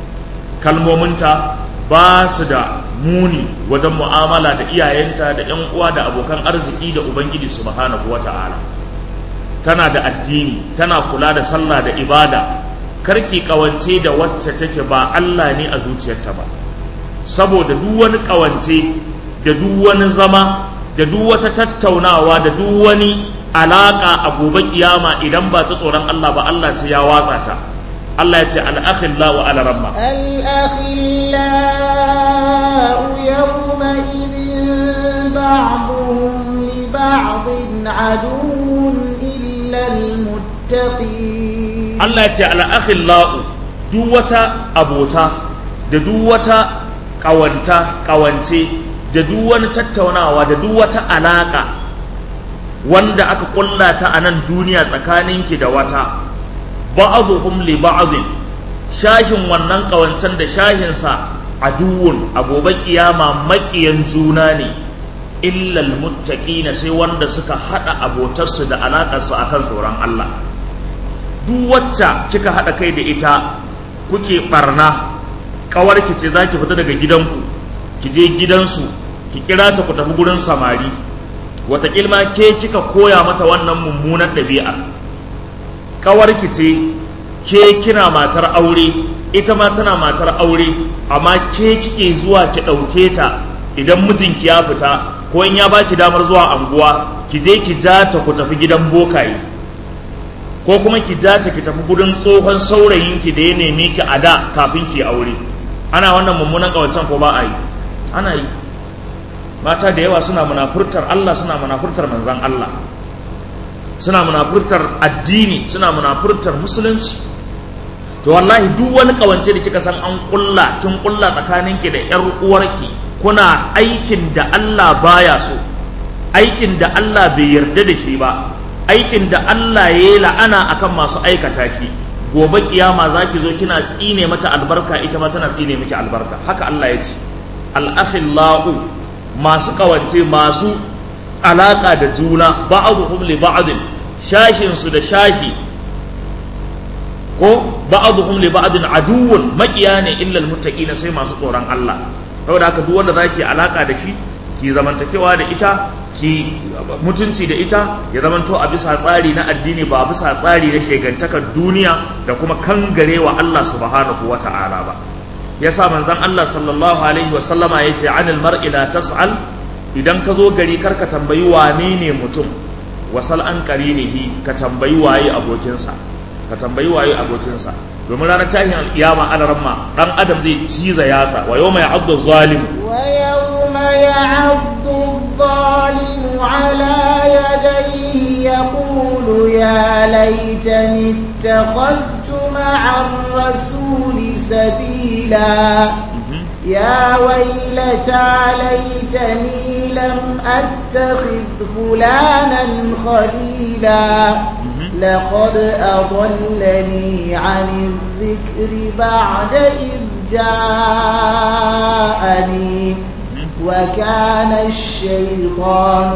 kalmominta ba su da muni wajen mu'amala da iyayenta da 'yan uwa da abokan arziki da ubangiji subhanahu wata'ala tana da addini tana kula da sallah da ibada karki kawance da wacce take ba Allah ne a zuciyarta ba saboda duk wani kawance da duk wani zama da duk wata tattaunawa da duk wani alaka a gobe kiyama idan ba ta tsoron Allah ba Allah sai ya watsa ta Allah ya ce al-akhilla wa ala ramma الأخلاء يومئذ بعضهم لبعض عدو إلا المتقين Allah ya ce al-akhillau duk wata abota da duk wata kawanta kawance da duk wani tattaunawa da duk wata alaka wanda aka kulla ta a nan duniya tsakaninki da wata ba'dhum li ba'dhin shashin wannan ƙawancen da shahinsa aduwun a gobe kiyama maƙiyan juna ne illal muttaqina sai wanda suka haɗa abotarsu da alaƙarsu akan tsoron Allah duk wacce kika haɗa kai da ita kuke barna ƙawarki ce za ki fita daga gidanku ki je gidansu ki kira ta ku tafi gurin samari wataƙil ma ke kika koya mata wannan mummunan ɗabi'a ƙawarki ce ke kina matar aure ita ma tana matar aure amma ke kike zuwa ki ɗauke ta idan mijinki ya fita ko in ya baki damar zuwa anguwa ki je ki ja ta ku tafi gidan bokaye ko kuma ki ja ta ki tafi gudun tsohon saurayinki da ya neme ki a da kafin ki aure ana wannan mummunan ƙawancen ko ba a yi ana yi mata da yawa suna munafurtar Allah suna munafurtar manzan Allah suna munafurtar addini suna munafurtar musulunci to wallahi duk wani kawance da kika san an kulla kin kulla tsakaninki da yar uwarki kuna aikin da Allah baya so aikin da Allah bai yarda da shi ba aikin da Allah ya yi la'ana akan masu aikata shi gobe kiyama zaki zo kina tsine mata albarka ita ma tana tsine miki albarka haka Allah ya ce al-akhillahu masu kawance masu alaka da juna ba'dhum li ba'd shashin su da shashi ko ba'dhum li ba'd aduwwun maqiya ne illa almuttaqina sai masu tsoron Allah saboda haka duk wanda zaki alaka da shi ki zamantakewa da ita ki mutunci da ita ya zamanto a bisa tsari na addini ba bisa tsari na shegantakar duniya da kuma kangarewa Allah subhanahu wata'ala ba yasa manzon Allah sallallahu alaihi wa sallama yace anil mar'i la tas'al idan ka zo gari karka tambayi wane ne mutum wasal an qarinihi ka tambayi waye abokinsa ka tambayi waye abokinsa domin ranar tashin alkiyama ana ramma dan adam zai ciza yatsa wa yawma ya'addu zalim wa yawma ya'addu الظالم على يديه يقول يا ليتني اتخذت مع الرسول سبيلا يا ويلتى ليتني لم أتخذ فلانا خليلا لقد أضلني عن الذكر بعد إذ جاءني وكان الشيطان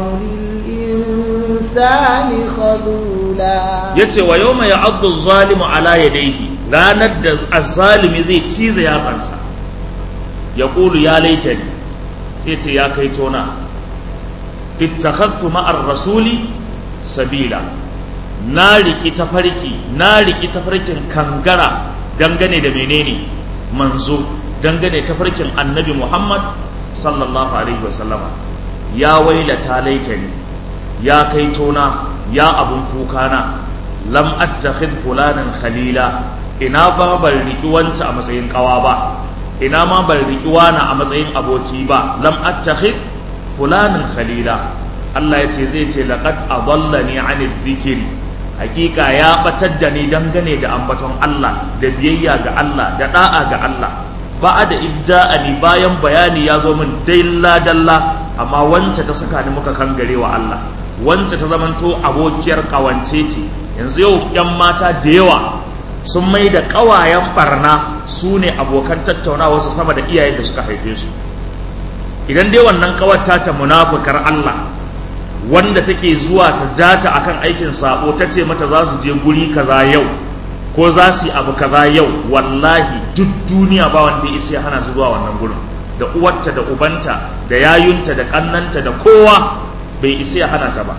للإنسان خذولا yace wa yawma ya'addu az-zalimu ala yadayhi ranar da az-zalimi zai cize yatsansa ya qulu ya laitani sai ce ya kai tona ittakhadtu ma'ar rasuli sabila na riki tafarki na riki tafarkin kangara dangane da menene manzo dangane tafarkin annabi Muhammad sallallahu alaihi wasallama ya wailata laitani ya kai tona ya abun kukana lam attakhid fulanan khalila ina ba ban riki wanta a matsayin kawa ba ina ma ban riki wana a matsayin aboki ba lam attakhid fulanan khalila Allah ya ce zai ce laqad adallani anil dhikri hakika ya batar da ni dangane da ambaton Allah da biyayya ga Allah da da'a ga Allah ba da ibja'ani bayan bayani ya zo min dalla dalla amma wance ta saka ni muka kangare wa Allah wance ta zamanto abokiyar kawance ce yanzu yau yan mata da yawa sun mai da kawayen barna su ne abokan tattaunawa su sama da iyayen da suka haife su idan dai wannan kawar ta ta munafukar Allah wanda take zuwa ta jata akan aikin sabo ta ce mata za su je guri kaza yau ko za su yi abu kaza yau wallahi duk duniya ba wanda ya isa hana su zuwa wannan gurin da uwarta da ubanta da yayunta da kannanta da kowa bai isa ya hana ta ba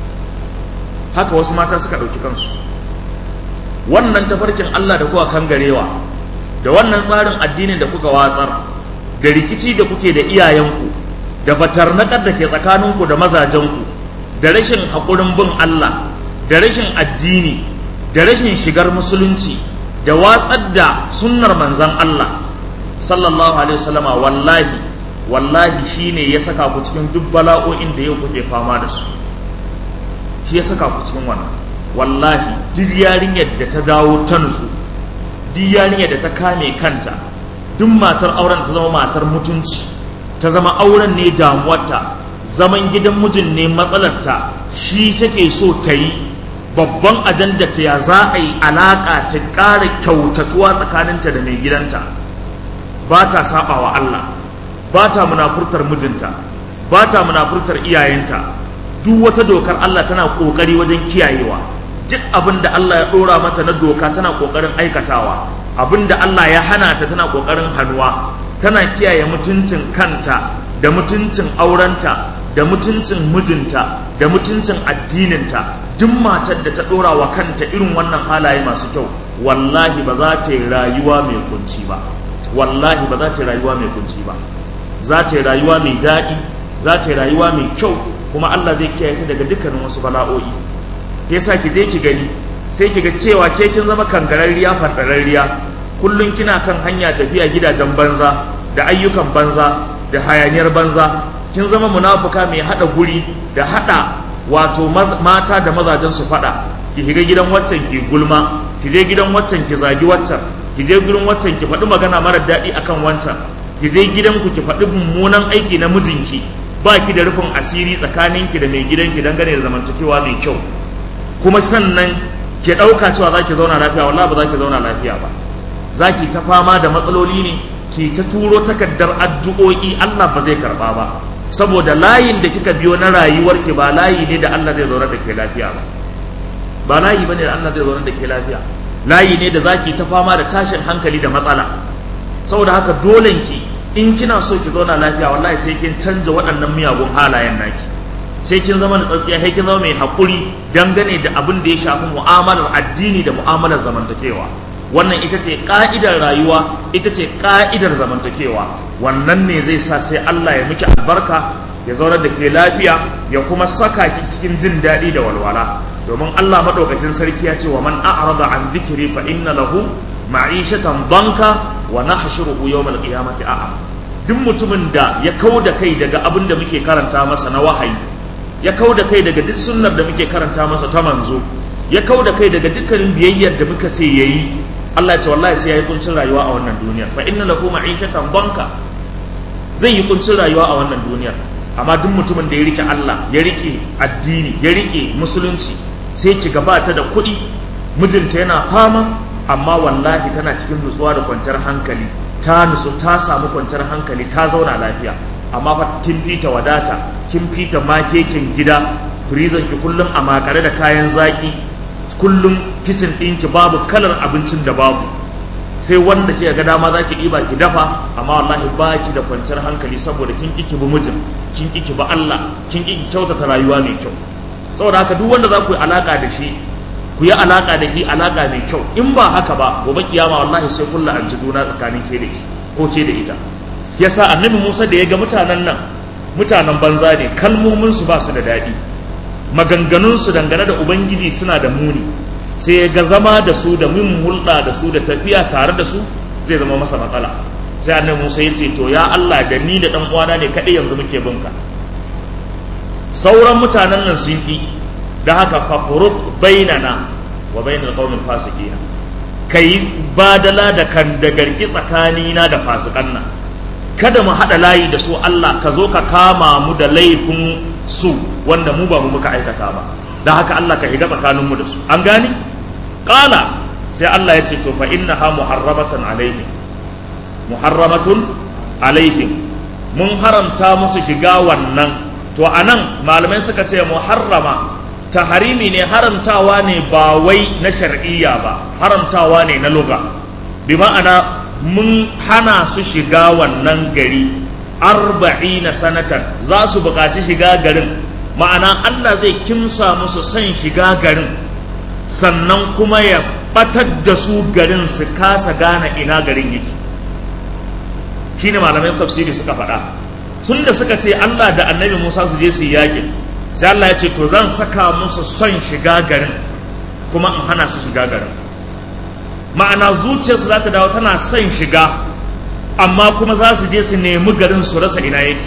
haka wasu mata suka ɗauki kansu wannan tafarkin Allah da kuka kangarewa da wannan tsarin addinin da kuka watsar da rikici da kuke da iyayenku da batarnakar da ke tsakaninku da mazajenku da rashin haƙurin bin Allah da rashin addini da rashin shigar musulunci da watsar da sunnar manzan Allah sallallahu alaihi wasallama wallahi wallahi shine ya saka ku cikin duk bala'o'in da yau kuke fama da su shi ya saka ku cikin wannan wallahi duk yarinyar da ta dawo ta nutsu duk yarinyar da ta kame kanta duk matar auren ta zama matar mutunci ta zama auren ne damuwarta zaman gidan mijin ne matsalarta shi take so ta yi babban ajanda ta ya za a yi alaƙa ta ƙara kyautatuwa tsakaninta da mai gidanta ba ta saba wa Allah ba ta munafurtar mijinta ba ta munafurtar iyayenta duk wata dokar Allah tana ƙoƙari wajen kiyayewa duk abin da Allah ya ɗora mata na doka tana ƙoƙarin aikatawa abin da Allah ya hana ta tana ƙoƙarin hannuwa tana kiyaye mutuncin kanta da mutuncin aurenta da mutuncin mijinta da mutuncin addininta duk matar da ta ɗora wa kanta irin wannan halaye masu kyau wallahi ba za ta yi rayuwa mai kunci ba wallahi ba za ta yi rayuwa mai kunci ba za ta yi rayuwa mai daɗi za ta yi rayuwa mai kyau kuma Allah zai kiyaye ta daga dukkanin wasu bala'o'i yasa ki je ki gani sai ki ga cewa ke kin zama kangararriya fardararriya kullum kina kan hanya tafiya gidajen banza da ayyukan banza da hayaniyar banza kin zama munafuka mai hada guri da hada wato mata da mazajen su fada ki shiga gidan waccan ki gulma ki je gidan waccan ki zagi waccan ki je gurin waccan ki faɗi magana mara daɗi akan wancan ki je gidan ku ki faɗi mummunan aiki na mijinki ba ki da rufin asiri tsakaninki da mai gidanki dangane da zamantakewa mai kyau kuma sannan ki ɗauka cewa za ki zauna lafiya wallahi ba za ki zauna lafiya ba za ki ta fama da matsaloli ne ki ta turo takardar addu'o'i Allah ba zai karba ba saboda layin da kika biyo na rayuwarki ba layi ne da Allah zai zauna da ke lafiya ba ba layi bane da Allah zai zauna da ke lafiya layi ne da zaki ta fama da tashin hankali da matsala saboda haka dolen ki in kina so ki zauna lafiya wallahi sai kin canja waɗannan miyagun halayen naki sai kin zama da tsatsiya sai kin zama mai haƙuri dangane da abin da ya shafi mu'amalar addini da mu'amalar zamantakewa wannan ita ce ka'idar rayuwa ita ce ka'idar zamantakewa wannan ne zai sa sai Allah ya miki albarka ya zaunar da ke lafiya ya kuma saka ki cikin jin daɗi da walwala domin Allah madaukakin sarki ya ce wa man a'rada an dhikri fa inna lahu ma'ishatan banka wa nahshuruhu yawmal qiyamati a'a duk mutumin da ya kau da kai daga abin da muke karanta masa na wahayi ya kau da kai daga duk sunnar da muke karanta masa ta manzo ya kau da kai daga dukkanin biyayyar da muka ce yayi Allah ya ce wallahi sai yayi kuncin rayuwa a wannan duniyar fa inna lahu ma'ishatan banka zai yi kuncin rayuwa a wannan duniyar amma duk mutumin da ya rike Allah ya rike addini ya rike musulunci sai ki gabata da kuɗi mijinta yana fama amma wallahi tana cikin nutsuwa da kwanciyar hankali ta nutsu ta samu kwanciyar hankali ta zauna lafiya amma fa kin fita wadata kin fita makekin gida freezer ki kullum a makare da kayan zaki kullum kicin ɗinki babu kalar abincin da babu sai wanda ke ga dama za ki ɗiba ki dafa amma wallahi ba ki da kwanciyar hankali saboda kin ƙi ki bi mijin kin ƙi ki bi Allah kin ƙi ki kyautata rayuwa mai kyau saboda haka duk wanda za ku yi alaka da shi ku yi alaka da shi alaka mai kyau in ba haka ba gobe kiyama wallahi sai kullu an ji juna tsakanin ke da shi ko ke da ita yasa annabi Musa da ya ga mutanen nan mutanen banza ne kalmomin su ba su da daɗi maganganun su dangane da ubangiji suna da muni sai ya ga zama da su da min hulɗa da su da tafiya tare da su zai zama masa matsala sai annabi Musa ya ce to ya Allah da ni da dan uwana ne kadai yanzu muke bin ka sauran mutanen nan sun ki da haka fafuruk bainana wa bainal qaumil fasiqina kai badala da kan da garki tsakanina da fasikan nan kada mu hada layi da su Allah ka zo ka kama mu da laifin su wanda mu ba mu muka aikata ba da haka Allah ka higa tsakanin mu da su an gani qala sai Allah ya ce to fa innaha muharramatan alaihim muharramatun alaihim mun haramta musu shiga wannan to anan malamai suka ce muharrama taharimi ne haramtawa ne ba wai na shar'iyya ba haramtawa ne na luga bi ma'ana mun hana su shiga wannan gari arba'ina sanatan za su buƙaci shiga garin ma'ana Allah zai kimsa musu son shiga garin sannan kuma ya batar da su garin su kasa gane ina garin yake shine malamai tafsiri suka faɗa tun da suka ce Allah da annabi Musa su je su yi yakin sai Allah ya ce to zan saka musu son shiga garin kuma in hana su shiga garin ma'ana zuciyarsu za ta dawo tana son shiga amma kuma za su je su nemi garin su rasa ina yake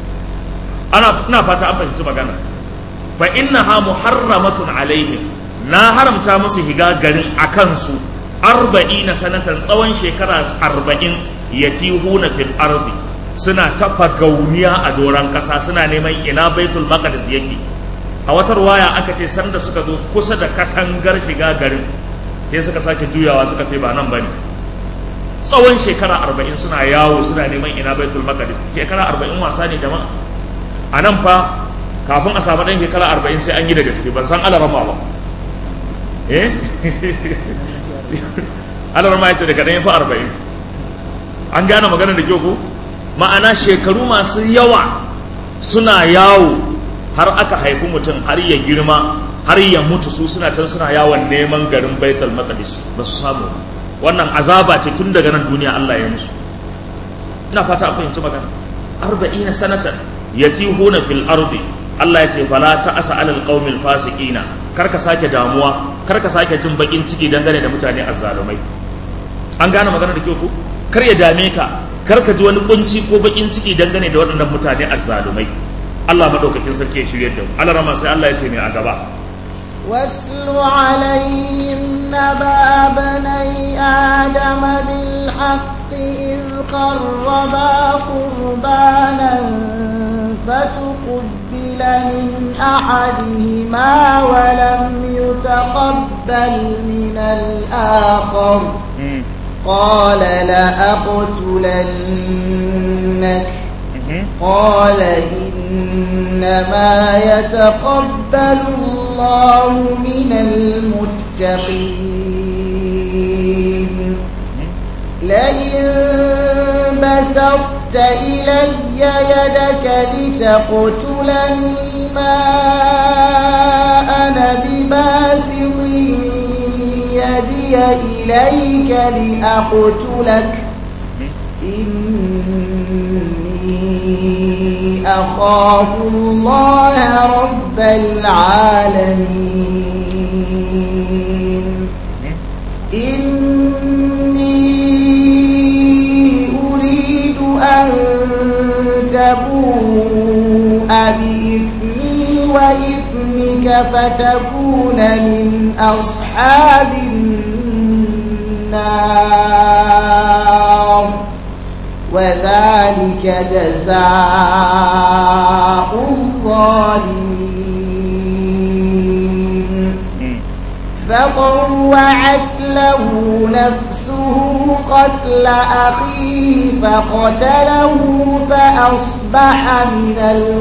ana ina fata an fahimci magana fa innaha muharramatun alaihim na haramta musu shiga garin a kansu arba'ina sanatan tsawon shekara arba'in yatihuna fil ardi suna tafa gauniya a doron ƙasa suna neman ina baitul maqdis yake a wata ruwaya aka ce sanda suka zo kusa da katangar shiga garin sai suka sake juyawa suka ce ba nan bane tsawon shekara arba'in suna yawo suna neman ina baitul maqdis shekara arba'in wasa ne jama'a a nan fa kafin a samu ɗan shekara arba'in sai an yi da gaske ban san alarama ba eh alarama ya ce daga ɗan fa arba'in an gane maganar da kyau ko ma'ana shekaru masu yawa suna yawo har aka haifi mutum har ya girma har ya mutu su suna can suna yawon neman garin baitul maqdis ba su samu wannan azaba ce tun daga nan duniya Allah ya musu ina fata an fahimci magana arba'ina sanatan yatihuna fil ardi Allah ya ce fala ta'asa alal qaumil fasiqina kar ka sake damuwa kar ka sake jin bakin ciki dangane da mutane azzalumai an gane magana da kyau ko kar ya dame ka kar ka ji wani kunci ko bakin ciki dangane da waɗannan mutane azzalumai Allah madaukakin sarki ya shirye da mu Allah rama sai Allah ya ce mai a gaba واتل عليهم نبأ بني آدم بالحق إذ قربا قربانا فتقبل من أحدهما ولم يتقبل من الآخر قال لأقتلنك قال إنما يتقبل الله من المتقين لئن بسطت إلي يدك لتقتلني ما أنا بباسط يدي إليك لأقتلك إني أخاف الله رب العالمين إني أريد أن تبوء بإثمي وإثمك فتكون من أصحاب النار وذلك جزاء الظالمين فطوعت له نفسه قتل أخيه فقتله فأصبح من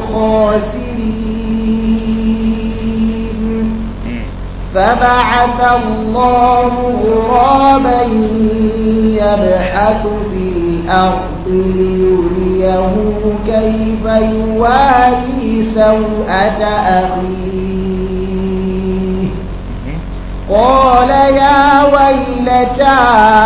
الخاسرين فبعث الله غرابا يبحث في الأرض ليريه كيف يواري سوءة أخيه قال يا ويلتى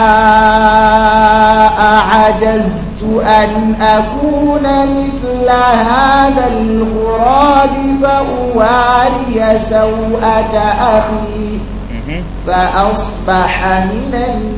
أعجزت أن أكون مثل هذا الغراب فأواري سوءة أخي فأصبح من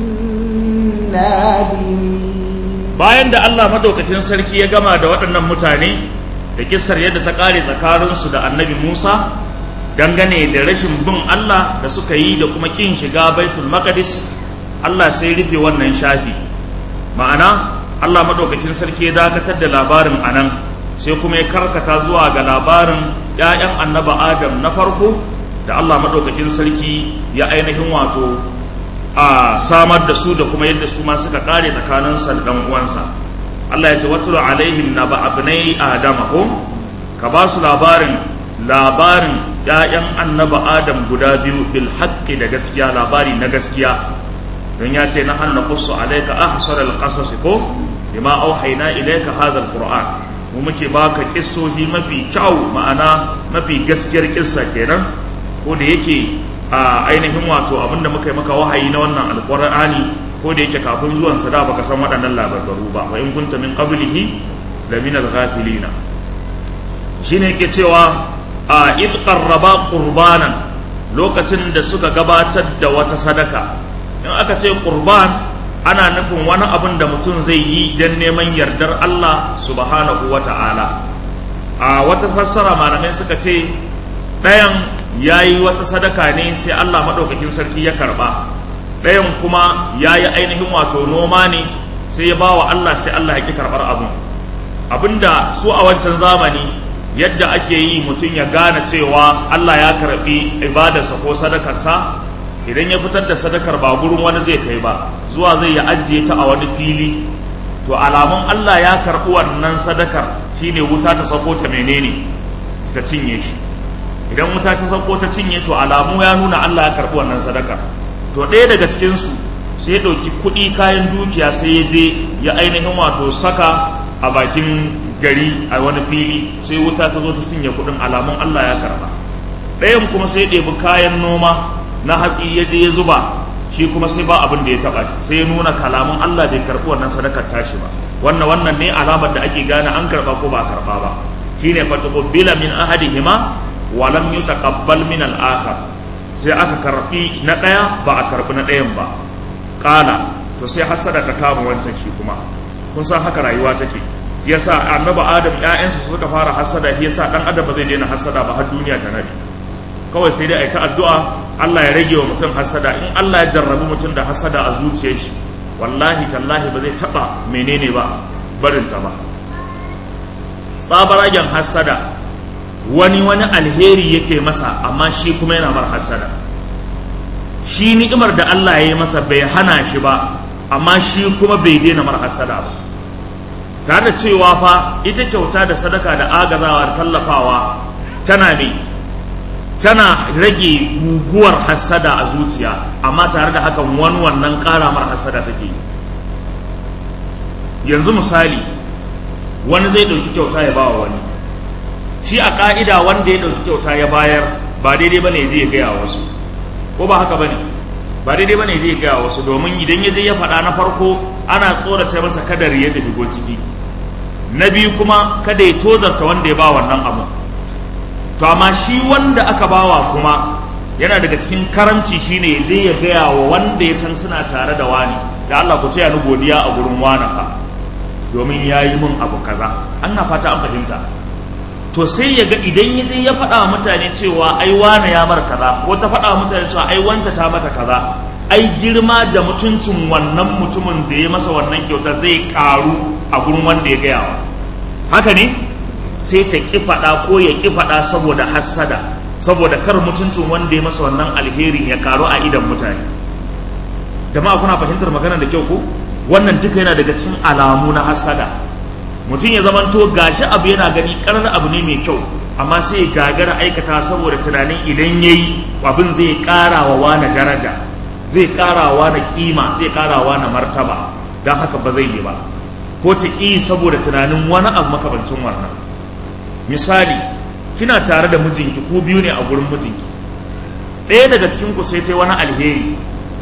النادمين bayan da Allah madaukakin sarki ya gama da waɗannan mutane da kissar yadda ta ƙare tsakaninsu da annabi Musa dangane da rashin bin Allah da suka yi da kuma ƙin shiga baitul maqdis Allah sai rufe wannan shafi ma'ana Allah madaukakin sarki ya dakatar da labarin anan sai kuma ya karkata zuwa ga labarin ‘ya'yan annaba Adam na farko da Allah madaukakin sarki ya ainihin wato a samar da su da kuma yadda su ma suka kare tsakaninsa da ɗan uwansa Allah ya ce watulu alaihim na ba abnai adama ko ka ba su labarin labarin ‘ya'yan annaba adam guda biyu bil haƙƙi da gaskiya labari na gaskiya don ya ce na hanna kusu alaika ahsar al-qasas ko bima auhayna ilayka hadha al-qur'an mu muke baka kissohi mafi kyau ma'ana mafi gaskiyar kissa kenan ko da yake a ainihin wato abinda muka yi maka wahayi na wannan alqur'ani ko da yake kafin zuwan sa da baka san waɗannan labarbaru ba wa in kunta min qablihi la min al-ghafilina shine yake cewa a id qarraba qurbanan lokacin da suka gabatar da wata sadaka in aka ce qurban ana nufin wani abin da mutum zai yi don neman yardar Allah subhanahu wa ta'ala a wata fassara malamai suka ce ɗayan ya yi wata sadaka ne sai Allah maɗaukakin sarki ya karɓa ɗayan kuma ya yi ainihin wato noma ne sai ya ba wa Allah sai Allah ya ƙi karɓar abin abinda su a wancan zamani yadda ake yi mutum ya gane cewa Allah ya karɓi ibadarsa ko sadakarsa idan ya fitar da sadakar ba gurin wani zai kai ba zuwa zai ya ajiye ta a wani fili to alamun Allah ya karɓi wannan sadakar shine wuta ta sauko ta menene ta cinye shi idan wuta ta sauko ta cinye to alamu ya nuna Allah ya karɓi wannan sadakar to ɗaya daga cikinsu sai ya ɗauki kuɗi kayan dukiya sai ya je ya ainihin wato saka a bakin gari a wani fili sai wuta ta zo ta cinye kuɗin alamun Allah ya karɓa ɗayan kuma sai ya ɗebi kayan noma na hatsi ya je ya zuba shi kuma sai ba abin da ya taɓa sai ya nuna kalamun Allah bai karɓi wannan sadakar tashi ba wannan wannan ne alamar da ake gane an karɓa ko ba a karɓa ba shine fa tuqbila min ahadihima wa lam yutaqabbal min al-akhar sai aka karɓi na ɗaya ba a karɓi na ɗayan ba ƙala to sai hasada ta kama wancan shi kuma kun san haka rayuwa take yasa annabi adam ƴaƴansa suka fara hasada yasa dan adam ba zai daina hasada ba har duniya ta nabi kawai sai dai a yi ta addu'a Allah ya rage wa mutum hasada in Allah ya jarrabi mutum da hasada a zuciyar shi wallahi tallahi ba zai taba menene ba barinta ba tsabaragen hasada wani wani alheri yake masa amma shi kuma yana mar hasada shi ni'imar da Allah ya yi masa bai hana shi ba amma shi kuma bai daina mar hasada ba tare da cewa fa ita kyauta da sadaka da agazawa da tallafawa tana ne tana rage guguwar hasada a zuciya amma tare da hakan wani wannan karamar hasada take yi yanzu misali wani zai ɗauki kyauta ya bawa wani shi a ƙa'ida wanda ya ɗauki kyauta ya bayar ba daidai bane zai gaya wasu ko ba haka bane ba daidai bane zai gaya wasu domin idan ya je ya faɗa na farko ana tsorata masa kada ya da shigo ciki na biyu kuma kada ya tozarta wanda ya ba wannan abu to amma shi wanda aka bawa kuma yana daga cikin karamci shine ya je ya gaya wa wanda ya san suna tare da wani da Allah ku taya ni godiya a gurin wani fa domin ya yi min abu kaza an na fata an fahimta to sai ya ga idan ya je ya faɗa wa mutane cewa ai wane ya mar kaza ko ta faɗa wa mutane cewa ai wanta ta mata kaza ai girma da mutuncin wannan mutumin da ya masa wannan kyauta zai karu a gurin wanda ya gaya wa haka ne sai ta ƙi faɗa ko ya ƙi faɗa saboda hassada saboda kar mutuncin wanda ya masa wannan alherin ya karu a idan mutane jama'a kuna fahimtar magana da kyau ko wannan duka yana daga cikin alamu na hassada mutum ya zamanto gashi abu yana gani karar abu ne mai kyau amma sai gagara aikata saboda tunanin idan yayi abin zai ƙara wa wani daraja zai ƙara wa wani kima zai ƙara wa wani martaba don haka ba zai yi ba ko ta ƙi saboda tunanin wani abu makabancin wannan misali kina tare da mijinki ko biyu ne a gurin mijinki ɗaya daga cikin ku sai ta yi wani alheri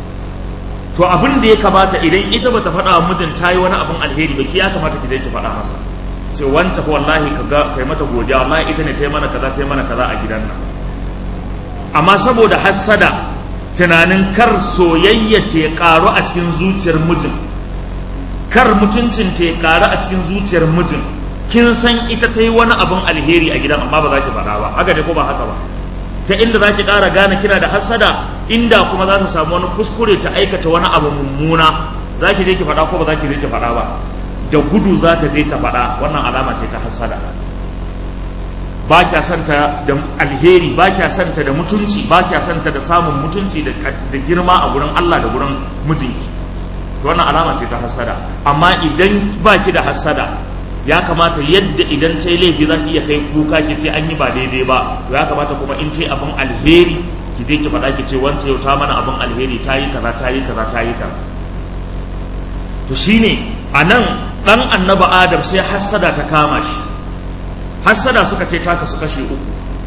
to abin da ya kamata idan ita bata faɗa wa mijin ta yi wani abin alheri ba ki ya kamata ki je ki faɗa masa ce wancan ko wallahi ka ga kai mata godiya wallahi ita ne ta yi mana kaza ta yi mana kaza a gidan nan amma saboda hassada tunanin kar soyayya ta karu a cikin zuciyar mijin kar mutuncin ta karu a cikin zuciyar mijin kin san ita ta yi wani abin alheri a gidan amma ba za ki faɗa ba haka ne ko ba haka ba ta inda za ki ƙara gane kina da hassada inda kuma za ta samu wani kuskure ta aikata wani abu mummuna za ki je ki faɗa ko ba za ki je ki faɗa ba da gudu za ta je ta faɗa wannan alama ce ta hassada ba kya santa da alheri ba kya santa da mutunci ba kya santa da samun mutunci da girma a gurin Allah da gurin mijinki to wannan alama ce ta hassada amma idan ba ki da hassada ya kamata yadda idan ta yi laifi za ki iya kai kuka ki ce an yi ba daidai ba to ya kamata kuma in ta yi abin alheri ki je ki faɗa ki ce wance yau ta mana abin alheri ta yi kaza ta yi kaza ta yi kaza to shine a nan ɗan annaba adam sai hassada ta kama shi hassada suka ce ta kasu kashe uku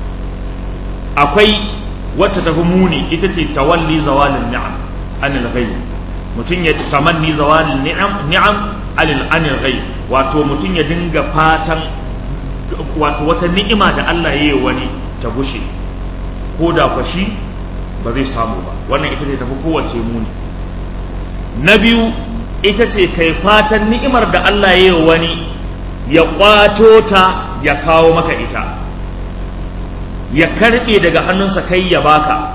akwai wacce ta fi muni ita ce tawalli zawalin ni'am anil ghayb mutum ya tamanni zawalin ni'am ni'am anil anil ghayb wato mutum ya dinga fatan wato wata ni'ima da Allah ya yi wani ta gushe ko da kwashi ba zai samu ba wannan ita ce tafi kowace muni na biyu ita ce kai fatan ni'imar da Allah ya yi wani ya kwato ta ya kawo maka ita ya karbe daga hannunsa kai ya baka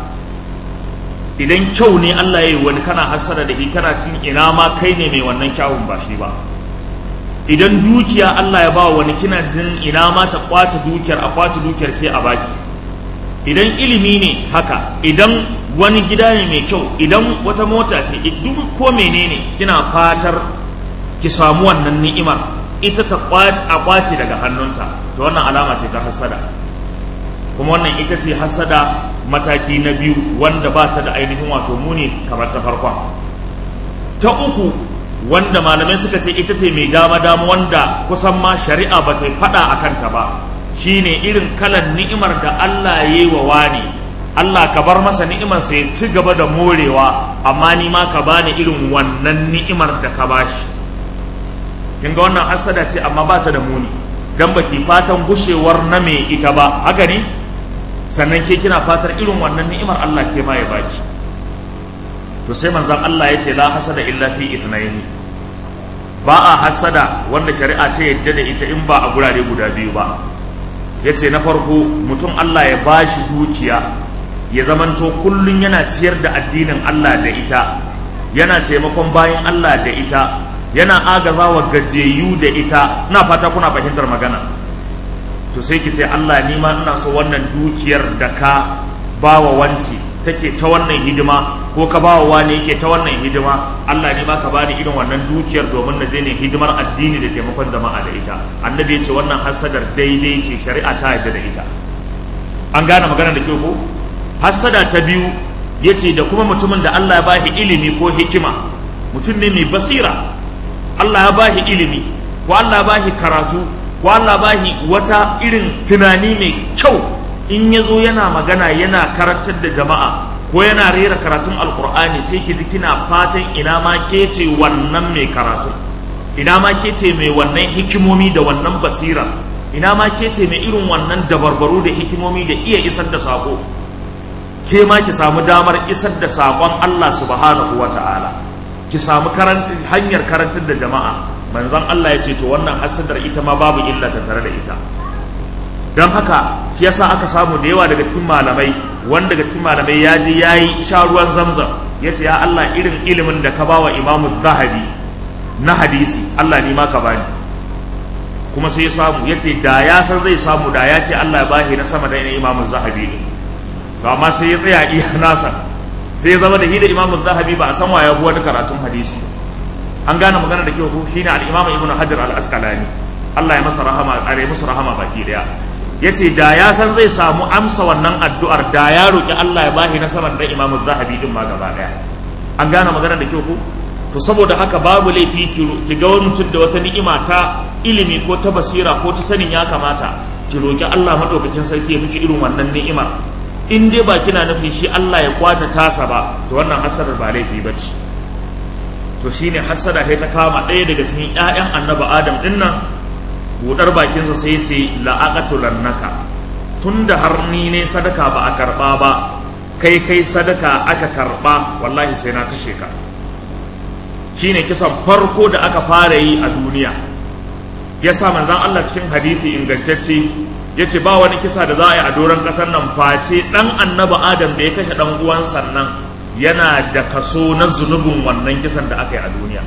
idan kyau ne Allah ya yi wani kana hasara da shi kana cin ina ma kai ne mai wannan kyawun ba shi ba idan dukiya Allah ya ba wani kina jin ina ma ta kwace dukiyar a kwace dukiyar ke a baki idan ilimi ne haka idan wani gida ne mai kyau idan wata mota ce duk ko menene kina fatar ki samu wannan ni'imar ita ta a kwace daga hannunta to wannan alama ce ta hassada kuma wannan ita ce hassada mataki na biyu wanda ba ta da ainihin wato muni kamar ta farkon ta uku wanda malamai suka ce ita ce mai dama dama wanda kusan ma shari'a ba ta faɗa a kanta ba shine irin kalan ni'imar da Allah ya yi wa wani Allah ka bar masa ni'imar sai ci gaba da morewa amma ni ma ka bani irin wannan ni'imar da ka bashi kin ga wannan hasada ce amma ba ta da muni dan baki fatan gushewar na mai ita ba haka ne sannan ke kina fatar irin wannan ni'imar Allah ke ma ya baki to sai manzon Allah ya ce la hasada illa fi ithnaini ba a hasada wanda shari'a ta yadda da ita in ba a gurare guda biyu ba yace na farko mutum Allah ya bashi dukiya ya zamanto kullun yana ciyar da addinin Allah da ita yana taimakon bayan Allah da ita yana agazawa gajeyu da ita na fata kuna fahimtar magana to sai ki ce Allah ni ma ina so wannan dukiyar da ka bawa wanci take ta wannan hidima ko ka bawa wani yake ta wannan hidima Allah ni ma ka bani irin wannan dukiyar domin na je ne hidimar addini da taimakon jama'a da ita annabi ya ce wannan hasadar daidai ce shari'a ta yarda da ita an gane magana da kyau ko hasada ta biyu yace da kuma mutumin da Allah ya bashi ilimi ko hikima mutum ne mai basira Allah ya bashi ilimi ko Allah ya bashi karatu ko Allah bahi wata irin tunani mai kyau in ya zo yana magana yana karantar da jama'a ko yana rera karatun alkur'ani sai ki ji kina fatan ina ma ke ce wannan mai karatu ina ma ke ce mai wannan hikimomi da wannan basira ina ma ke ce mai irin wannan dabarbaru da hikimomi da iya isar da sako ke ma ki samu damar isar da sakon Allah subhanahu wa ta'ala ki samu hanyar karantar da jama'a manzon Allah ya ce to wannan hasadar ita ma babu illa ta tare da ita don haka shi yasa aka samu da yawa daga cikin malamai wanda daga cikin malamai ya je ya yi sha ruwan zamzam ya ce ya Allah irin ilimin da ka ba wa imamu zahabi na hadisi Allah ni ma ka bani kuma sai ya samu ya ce da ya san zai samu da ya ce Allah ya bashi na sama da imamu zahabi ne to amma sai ya tsaya iya nasa sai ya zama da hida imamu zahabi ba a san wa ya wani karatun hadisi an gane magana da kyau shine al-Imam Ibn Hajar al-Asqalani Allah ya masa rahama are musu rahama baki daya yace da ya san zai samu amsa wannan addu'ar da ya roki Allah ya bashi na saman da Imam Zahabi din ma gaba daya an gane magana da kyau ko to saboda haka babu laifi ki ga wani mutum da wata ni'ima ta ilimi ko ta basira ko ta sanin ya kamata ki roki Allah madaukakin sarki ya miki irin wannan ni'imar in dai ba kina nufin shi Allah ya kwata tasa ba to wannan hasarar ba laifi bace to shine hassada kai ta kama ɗaya daga cikin ƴaƴan annabi adam ɗin nan budar bakinsa sai ya ce la'aqatulannaka tunda har ni ne sadaka ba a karɓa ba kai kai sadaka aka karɓa wallahi sai na kashe ka shine kisan farko da aka fara yi a duniya yasa manzon Allah cikin hadisi ingantacce yace ba wani kisa da za a yi a doron ƙasar nan face ɗan annabi adam da ya kashe ɗan uwansa nan yana da kaso na zunubin wannan kisan da aka yi a duniya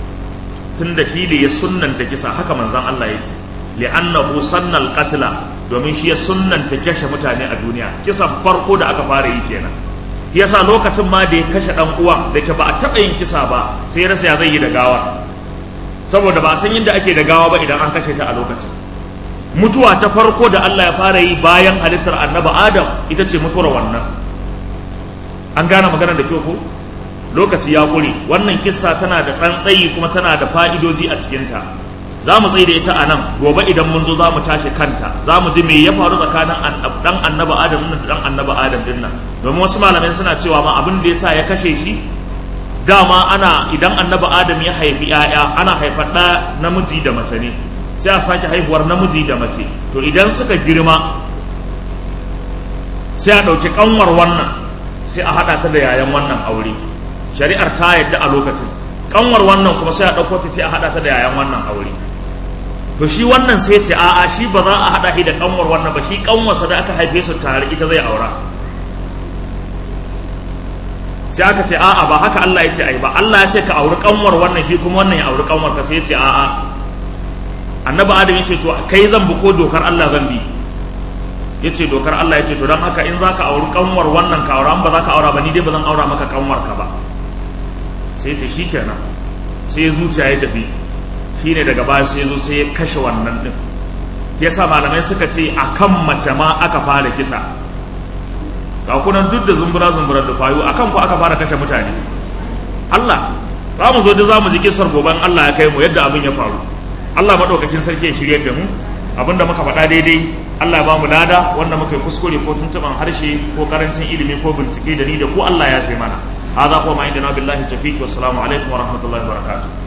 tun da shi da ya sunnanta kisa haka manzan Allah ya ce li'annahu sannal qatla domin shi ya sunnanta kashe mutane a duniya kisan farko da aka fara yi kenan yasa lokacin ma da ya kashe dan uwan da ke ba a taɓa yin kisa ba sai rasa ya zai yi da gawa saboda ba a san yadda ake da gawa ba idan an kashe ta a lokacin mutuwa ta farko da Allah ya fara yi bayan halittar annabi Adam ita ce mutuwar wannan an gane magana da kyau ko lokaci ya kure wannan kissa tana da tsantsayi kuma tana da fa'idoji a cikinta za mu tsaye da ita a nan gobe idan mun zo za mu tashi kanta za mu ji me ya faru tsakanin dan annaba adam da dan annaba adam din nan domin wasu malamai suna cewa ma abin da yasa ya kashe shi dama ana idan annaba adam ya haifi yaya ana haifar da namiji da mace ne sai a sake haihuwar namiji da mace to idan suka girma sai a ɗauki kanwar wannan sai a haɗa ta da yayan wannan aure shari'ar ta yadda a lokacin kanwar wannan kuma sai a ɗauko ta sai a haɗa ta da yayan wannan aure to shi wannan sai ce a'a shi ba za a haɗa shi da kanwar wannan ba shi kanwarsa da aka haife su tare ita zai aura sai aka ce a'a ba haka Allah ya ce ai ba Allah ya ce ka auri kanwar wannan shi kuma wannan ya auri kanwar ka sai ya ce a'a annabi adam ya ce to kai zan bi ko dokar Allah zan bi ya ce dokar Allah ya ce to don haka in za ka auri kanwar wannan ka aura ba za ka aura ba ni dai ba zan aura maka kanwar ka ba sai ce shi kenan sai zuciya ya tafi shi ne daga baya sai zo sai ya kashe wannan din yasa malamai suka ce a kan mace ma aka fara kisa ga kunan duk da zumbura zumbura da kwayo akan ku aka fara kashe mutane Allah za mu zo da za mu ji kisar goban Allah ya kai mu yadda abin ya faru Allah maɗaukakin sarki ya shirya da mu abinda muka faɗa daidai Allah ya ba mu lada wanda muka yi kuskure ko tuntuɓan harshe ko karancin ilimi ko bincike da ni da ku Allah ya fi mana هذا هو ما عندنا بالله التوفيق والسلام عليكم ورحمة الله وبركاته